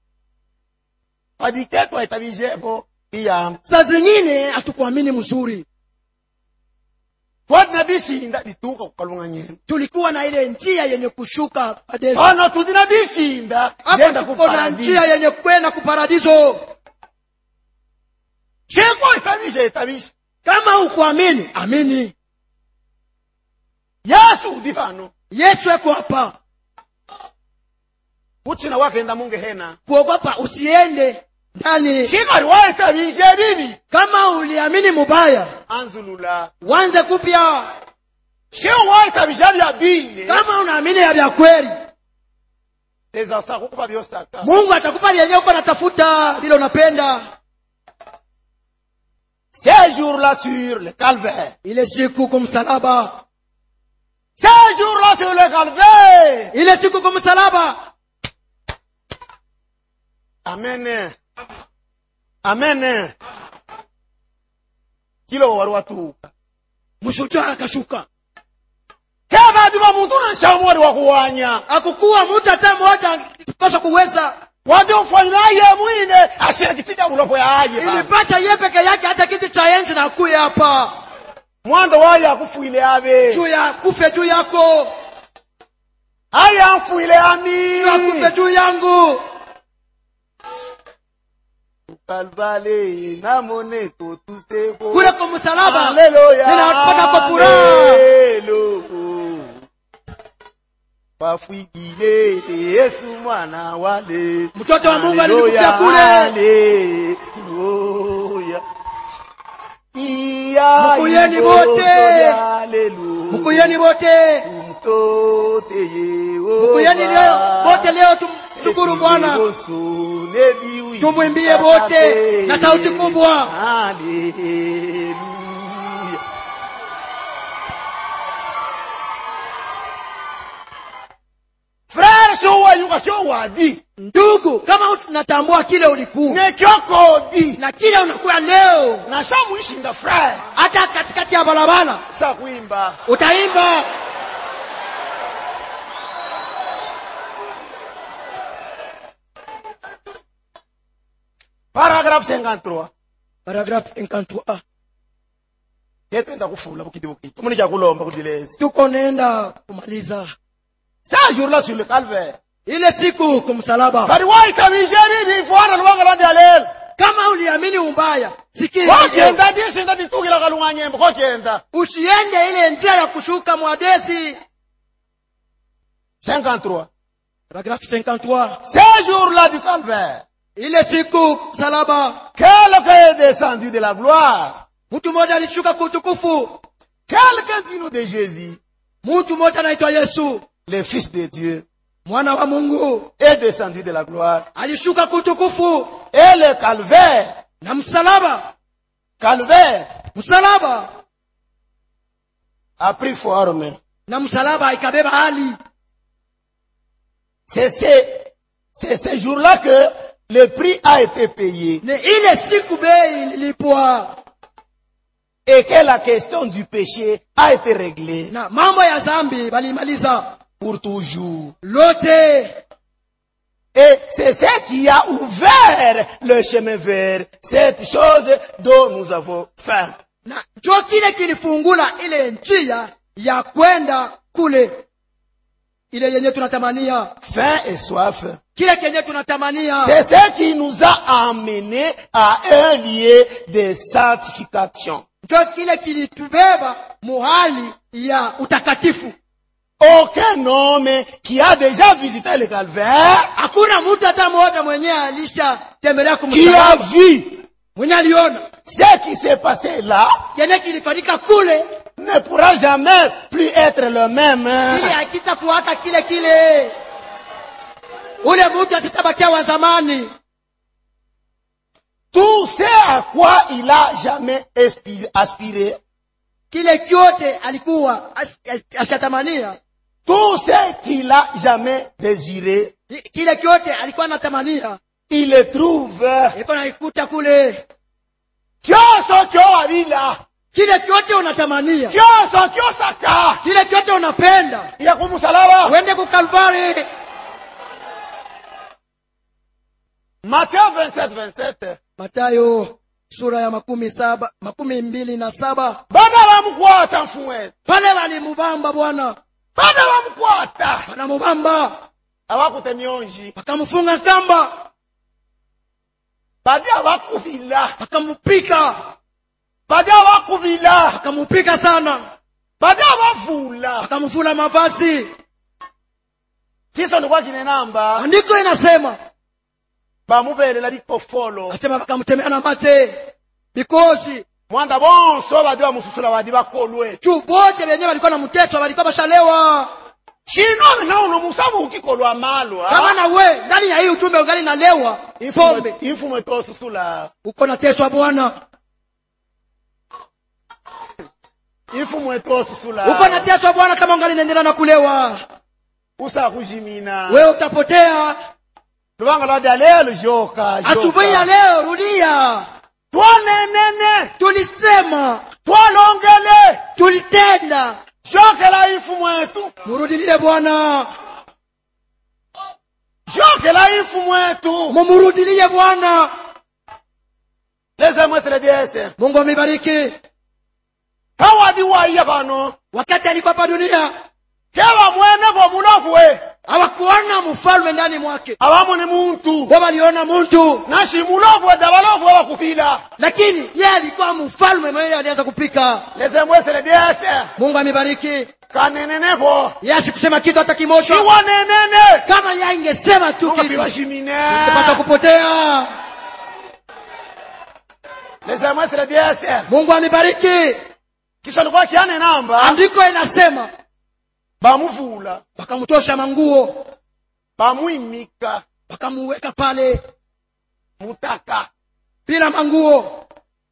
padiketo etabijepo biyampe saa zingine hatukuamini mzuri twadina dishinda dituka kukalunga nyembe tulikuwa na ile njia yenye kushuka padesi pano tudina dishinda hapa denda tuko na kuparadiso njia yenye kwenda kuparadiso sheko etabisha etabisha kama ukuamini amini yesu udi pano yesu eko hapa kutsina wakenda munge hena kuogopa usiende ndani shikali waetabisha bibi kama uliamini mubaya anzulula wanze kupya sheo waetabisha bya bine kama unaamini ya vya kweli ezasa kukupa byosaka mungu atakupa lenye uko natafuta vile unapenda ces jours-là sur le calvaire ile siku kumsalaba ces jours-là sur le calvaire ile siku kumsalaba amen amen kilo wari watuka mshujaa akashuka kebadiba muntu nanshamu wari wakuwanya akukuwa mtu hata mmoja pasha kuweza wadi mfanyina ye mwine ashira kitika bulopo ya aye bana. ilipata ye peke yake hata kiti cha enzi na kuye hapa mwando waye akufuile abe juu ya kufe juu yako aye amfuile ami juu ya kufe juu yangu kalvale namone kotusebo kule kwa msalaba Haleluya. ninapata kwa furaha Haleluya. wafwigile yesu mwana wale Mtoto wa Mungu Haleluya, alikufia kule. haleluya. Iya Mkuyeni ibo wote. sote, haleluya. mkuyeni wote Tumtote Yehova. mkuyeni leo wote leo tumshukuru bwana Tumwimbie Tumwimbie wote na sauti kubwa. Haleluya. Frère showayuka showadi ndugu kama unatambua kile ulikuwa nekyokodi na kile unakuwa leo na shamwishinda frère hata katikati ya barabara sa kuimba utaimba paragraphe 53 paragraph 53 yetwenda kufula bukiti bukiti muni kulomba kudilezi tuko nenda kumaliza sa jour là sur le calvaire ile siku kumsalaba bari waitabije bibi fwana lubanga lwandi alelo kama uliamini ubaya sikia kokenda disinda ditukila kalunga nyembo kokenda usiende ile njia ya kushuka mwadesi 53 paragraph 53 ce jour là du calvaire ile siku msalaba quelqu'un est descendu de la gloire mtu mmoja alishuka kwa utukufu quelqu'un du nom de Jésus mtu mmoja anaitwa yesu le fils de Dieu mwana wa mungu est descendu de la gloire alishuka kwa utukufu et le calvaire na msalaba calvaire msalaba a pris forme na msalaba ikabeba hali c'est ce c'est ce jour-là que le prix a été payé ni ile siku bei ilipwa et que la question du péché a été réglée na mambo ya zambi balimaliza pour toujours. lote Et c'est ce qui a ouvert le chemin vers cette chose dont nous avons faim. na njo kile kilifungula ile njia ya kwenda kule ile yenye tunatamania Faim et soif. kile kenye tunatamania C'est ce qui nous a amenés à un lieu de sanctification. njo kile kilitubeba muhali ya utakatifu Aucun homme qui a déjà visité le calvaire, hakuna mtu hata mmoja mwenyewe alisha tembelea qui a kumsalaba vu mwenye aliona ce qui s'est passé là, kenye kilifanyika kule ne pourra jamais plus être le même. ili hakitakuwa hata kile kile ule mtu atitabakia wa zamani Tout ce à quoi il a jamais aspi- aspiré, kile kyote alikuwa as- as- ashatamania tout ce qu'il a jamais désiré, kile kyote alikuwa anatamania il le trouve. ilikuwa naikuta kule Kyoso kyo abila, kile kyote unatamania kyoso kyosaka, kile kyote unapenda ya kumusalaba. uende kukalvari Matthieu 27, 27. matayo sura ya makumi saba makumi mbili na saba Bana bamukwata mfumwe. pale walimubamba bwana Bana bamukwata. wanamubamba Abakute myonji. wakamfunga kamba Badi abakubila. wakamupika Badi abakubila. wakamupika sana Badi abavula. wakamvula mavazi Kiso ndikwa kinenamba. andiko inasema Bamubelela bikofolo. asema wakamtemea na mate bikozi Mwanda bonso badi bamususula badi bakolwe. juu bote wenyewe walikuwa na mteso walikuwa bashalewa Chino nauno musabu ukikolwa malwa. kama na we ndani ya hii uchumbe ungali nalewa pombe Infumwe infumwe tosusula. uko nateswa bwana Infumwe tosusula. uko nateswa bwana kama ungali naendelea na kulewa Usa kujimina. wewe utapotea Lubanga lwadi alelo joka. asubuhi ya leo rudia Twanenene. tulisema Twalongele. jokela ifu mwetu mumurudilie bwana leza mwesele diese mungu amebariki kawadi waiya bano wakati alikuwa hapa dunia keba mwene bomulovwe hawakuona mfalme ndani mwake abamone muntu wao waliona mtu nashi mulovwe dabalovwe bakupila lakini yeye alikuwa mfalme mwenyewe alianza kupika leza mwesele diese mungu amebariki kanenenevo yeye asikusema kitu hata kimoja siwanenene kama yeye ingesema tu kitu ngapibashimine ingepata kupotea leza mwesele diese mungu amebariki kisha likuwa kiane namba andiko inasema bamuvula wakamtosha manguo bamwimika wakamuweka pale mutaka bila manguo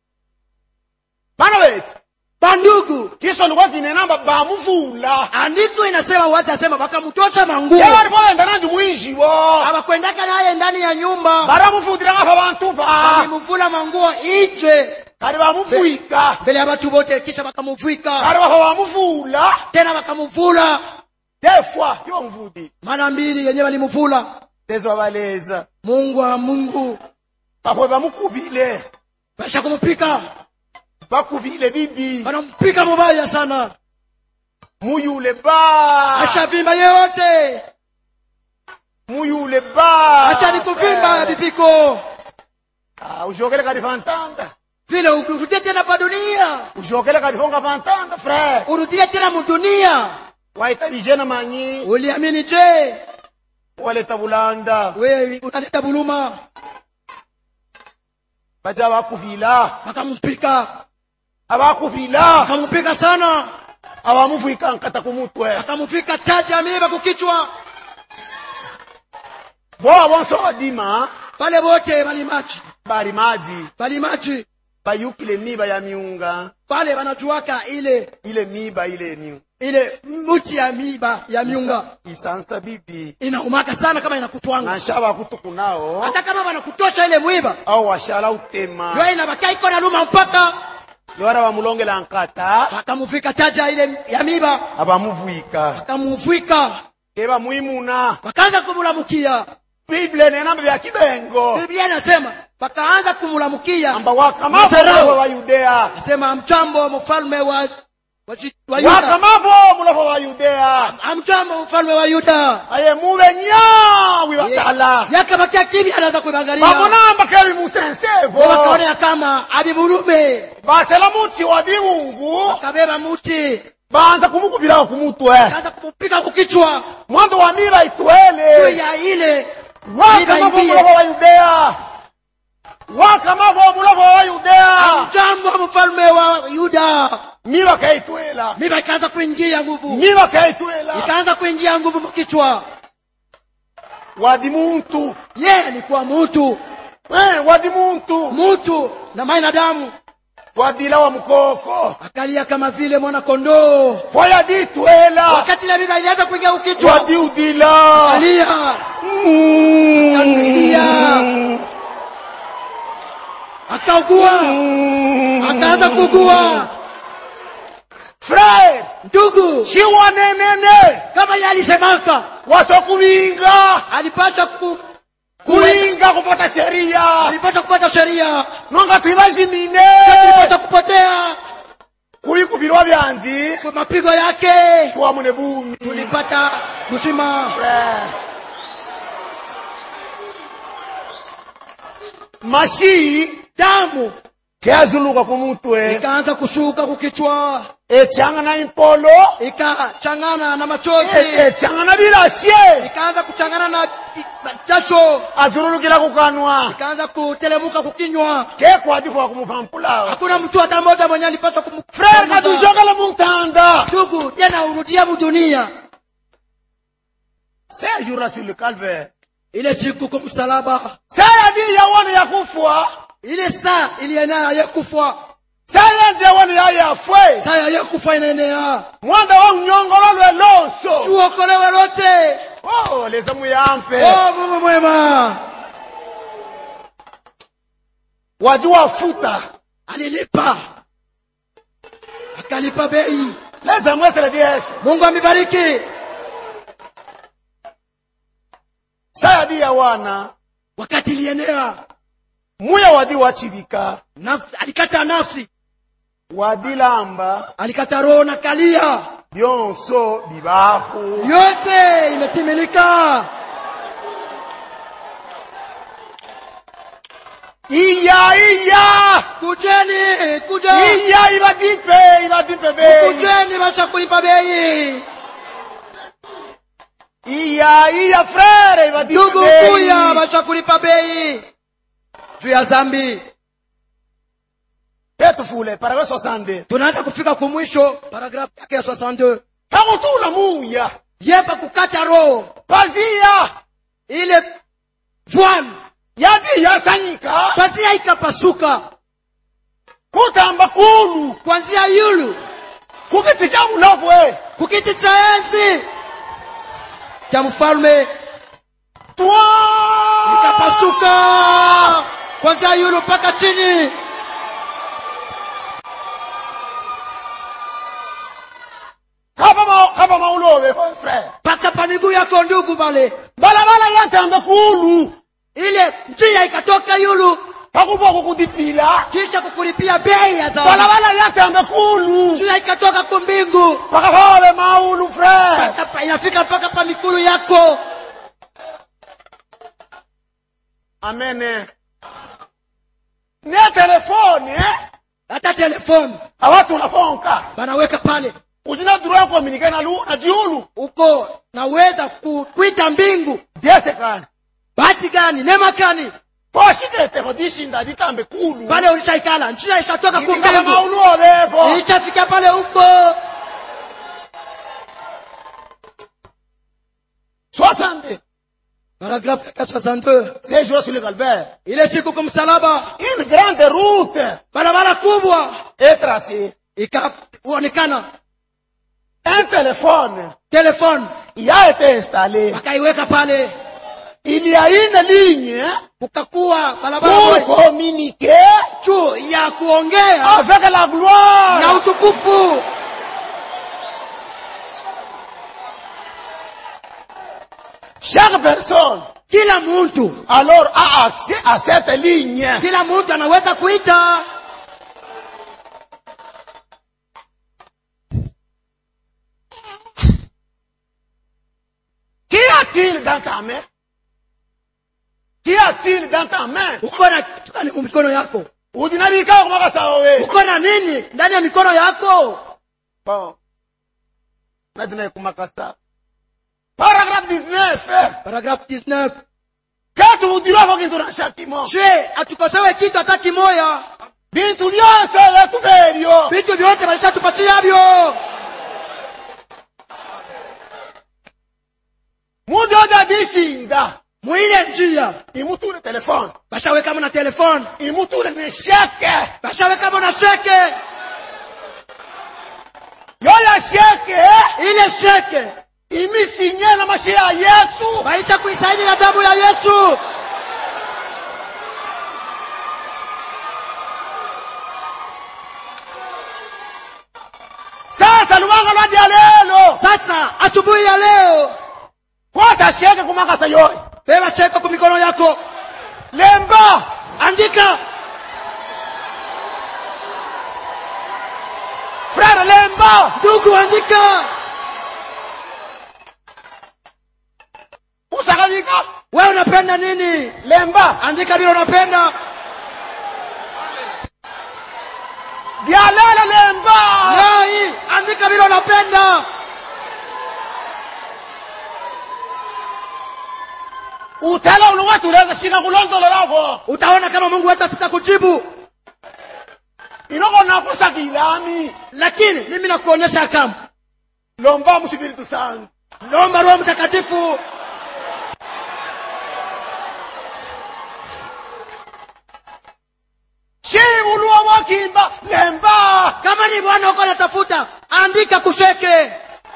bana betu bandugu kisha likuwa kine namba bamuvula andiko inasema wazi asema wakamtosha manguo yabalipoenda nandi mwijibo hawakwendaka naye ndani ya nyumba baramufutira ngapa bantu ba walimvula manguo nje kali bamufwika mbele ya watu wote kisha wakamuvika kali bafa bamuvula tena wakamuvula defwa ibamuvudi mara mbili yenyewe walimuvula lezo babaleza mungu wa mungu bakwe bamukubile basha kumupika bakubile bibi wanampika mubaya sana muyule ba ashavimba yeyote muyule ba acha nikuvimba bibiko Ah, ujokele kali fantanda vile urudie tena pa dunia ujokele kali fonga fantanda frère urudie tena mudunia waita bijena manyi uliamini je waleta bulanda wewe unaleta buluma baja bakuvila wakampika abakuvila wakampika sana abamufwika nkata kumutwe akamufika taji ya miiba kukichwa boa bonso badima pale wote balimachi bali maji balimachi bayukile miba ya miunga pale wanajuaka ile ile miba ile miunga ile mti ya miiba ya miunga isansa bibi inaumaka sana kama inakutwanga nanshaba kutuku nao hata kama wanakutosha ile mwiba au washala utema yo inabaka iko na luma mpaka yora bamulongela nkata wakamufika taja ile ya miiba abamuvwika wakamufika keba mwimuna wakaanza kumulamukia bible nenamba bya kibengo biblia inasema wakaanza kumulamukia amba wakamavo Masarau. mulofo wa yudea asema mchambo mfalme wa wa, Ji- wa yuda wakamavo mulofo wa yudea amchambo mfalme wa yuda aye mube nyawi batala yakabakia kimya anaanza kuangalia babonamba kebi musensevo wakaona kama abibulume basela muti wa dimungu wakabeba muti banza kumukubiraho kumutwe kaanza kumupika kukichwa mwanzo wa miba juu itwele ya ile wakamavo ingie. mulofo wa yudea wakamavo mulofo wa yudea mchambo mfalme wa yuda miba kaitwela miba ikaanza kuingia nguvu miba kaitwela ikaanza kuingia nguvu mkichwa wadi muntu ye alikuwa mutu eh, wadi muntu mutu na mai na damu wadila wa mukoko akalia kama vile mwana kondoo poya ditwela wakati ile miba ilianza kuingia ukichwa wadi udila alia Mm. Akalia. akaugua Mm. akaanza kuugua frere ndugu shiwanenene kama ye alisemaka wasokubinga alipasha ku, kuinga kupata sheria alipasha kupata sheria nonga twibazimine alipasha kupotea kuikubirwa byanzi kwa mapigo yake tuwamune bumi tulipata mshima frere mashi damu keazuluka kumutwe ikaanza kushuka kukichwa echangana impolo ikachangana na machozi e- echangana bilashe ikaanza kuchangana na na jasho azurulukila kukanwa ikaanza kutelemuka kukinywa kekwadifu wakumupampulawa hakuna mtu hata mmoja mwenye alipaswa kumu- frere kumgusa. katujokele muntanda ndugu tena urudia mudunia c'est jour là sur le calvaire ile siku kwa msalaba c'est yadi yawone yakufwa ile saa ilienea yekufa c'est yandi yawone yayafwe saa ya yekufa inaenea mwanda wa unyongolo lwe lonso tuokolewe lote oh leza muyampe oh mungu mwema wadi wafuta alilipa akalipa bei leza mwesele diese mungu amebariki sayadi ya wana wakati ilienea muya wadi wachivika nafsi, alikata nafsi wadilamba alikata roho na kalia byonso bibaho yote imetimilika iya iya kujeni kuja iya ibadipe ibadipe bei kujeni bashakulipa bei iya iya frere ibadipe ndugu bei kuya bashakulipa bei juu ya zambi petufule paragrafe 62 tunaanza kufika kumwisho paragrafu yake ya 62 pakutula muya yepa kukata roho pazia ile voile yadi yasanyika pazia ikapasuka kutamba kulu kwanzia yulu kukiti cha mulabwe kukiti cha enzi cha mfalme twa ikapasuka kwanzia yulu mpaka chini kapa ma kapa maulobe frere mpaka pa miguu yako ndugu bale balabala yatamba kulu ile njia ikatoka yulu pakupa kukudipila kisha kukulipia bei ya dhahabu balabala yatamba kulu njia ikatoka kumbingu pakapale maulu frere mpaka pa- inafika mpaka pa mikulu yako amene ne telefoni eh? hata telefoni awatu unaponka banaweka pale ujina duru yako komunike na lu na jiulu uko naweza ku- kuita mbingu diesekani bahati gani nema gani koshikete kodishinda ditambe kulu pale ulishaikala njia ishatoka Ikikala kumbingu maulu obepo ishafika pale huko 60 paragrafu ya 62 c'est jour sur le calvaire ile siku kumsalaba une grande route barabara kubwa est tracée ikaonekana un téléphone telefoni y a été installé wakaiweka pale il y a une ligne kukakuwa barabara pour moja communiquer juu ya kuongea avec la na gloire utukufu chaque personne kila mtu alors a accès à cette ligne kila mtu anaweza kuita Qu'y a-t-il dans ta main Qu'y a-t-il dans ta main uko na kitu gani mu mikono yako udinabika kumakasa wewe uko na nini ndani ya mikono yako bon nadina kumakasa paragraphe 19 paragrafu 19 katu udirako kintu na shakimo je hatukosewe kitu hata kimoya bintu byose vetubelyo vitu vyote valishatupachiavyo muntu yote adishinda mwile njia imutule telefone bashawekamo na telefoni imutule ne sheke bashawekamo na sheke yoya sheke ile sheke imisinye na mashi ya yesu baisha kuisaini na damu ya yesu sasa luwanga lwadya lelo sasa asubuhi ya leo kwata sheke kumakasa yoyo beba sheke ku mikono yako lemba andika frere lemba ndugu andika usakavika wewe unapenda nini lemba andika vile unapenda dyalele lemba nai andika vile unapenda utela uluwatu uleza shika kulondolo lavo utaona kama mungu hatafika kujibu inoko nakusakilami lakini mimi nakuonyesha kama lomba musipiritu sangu naomba roho mtakatifu shibuluwa wakimba lemba kama ni bwana uko natafuta andika kusheke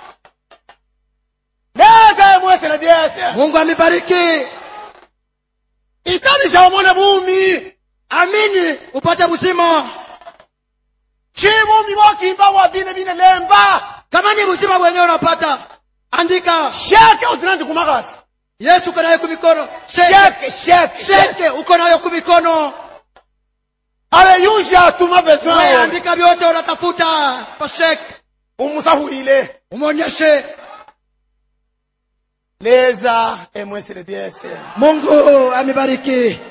leze mwesele dyese mungu amebariki itanisha omone bumi amini upate uzima shibumi wakimba wabine bine lemba kama ni uzima wenyewe unapata andika sheke utinanji kumakasi yesu uko nayo kumikono sheke Chèque, chèque, chèque. sheke uko nayo kumikono Alléluia, tout ma besoin. weandika vyote unatafuta pa sheke Umusahulile. umwonyeshe Leza, et moi c'est le Dieu, c'est. mungu amebariki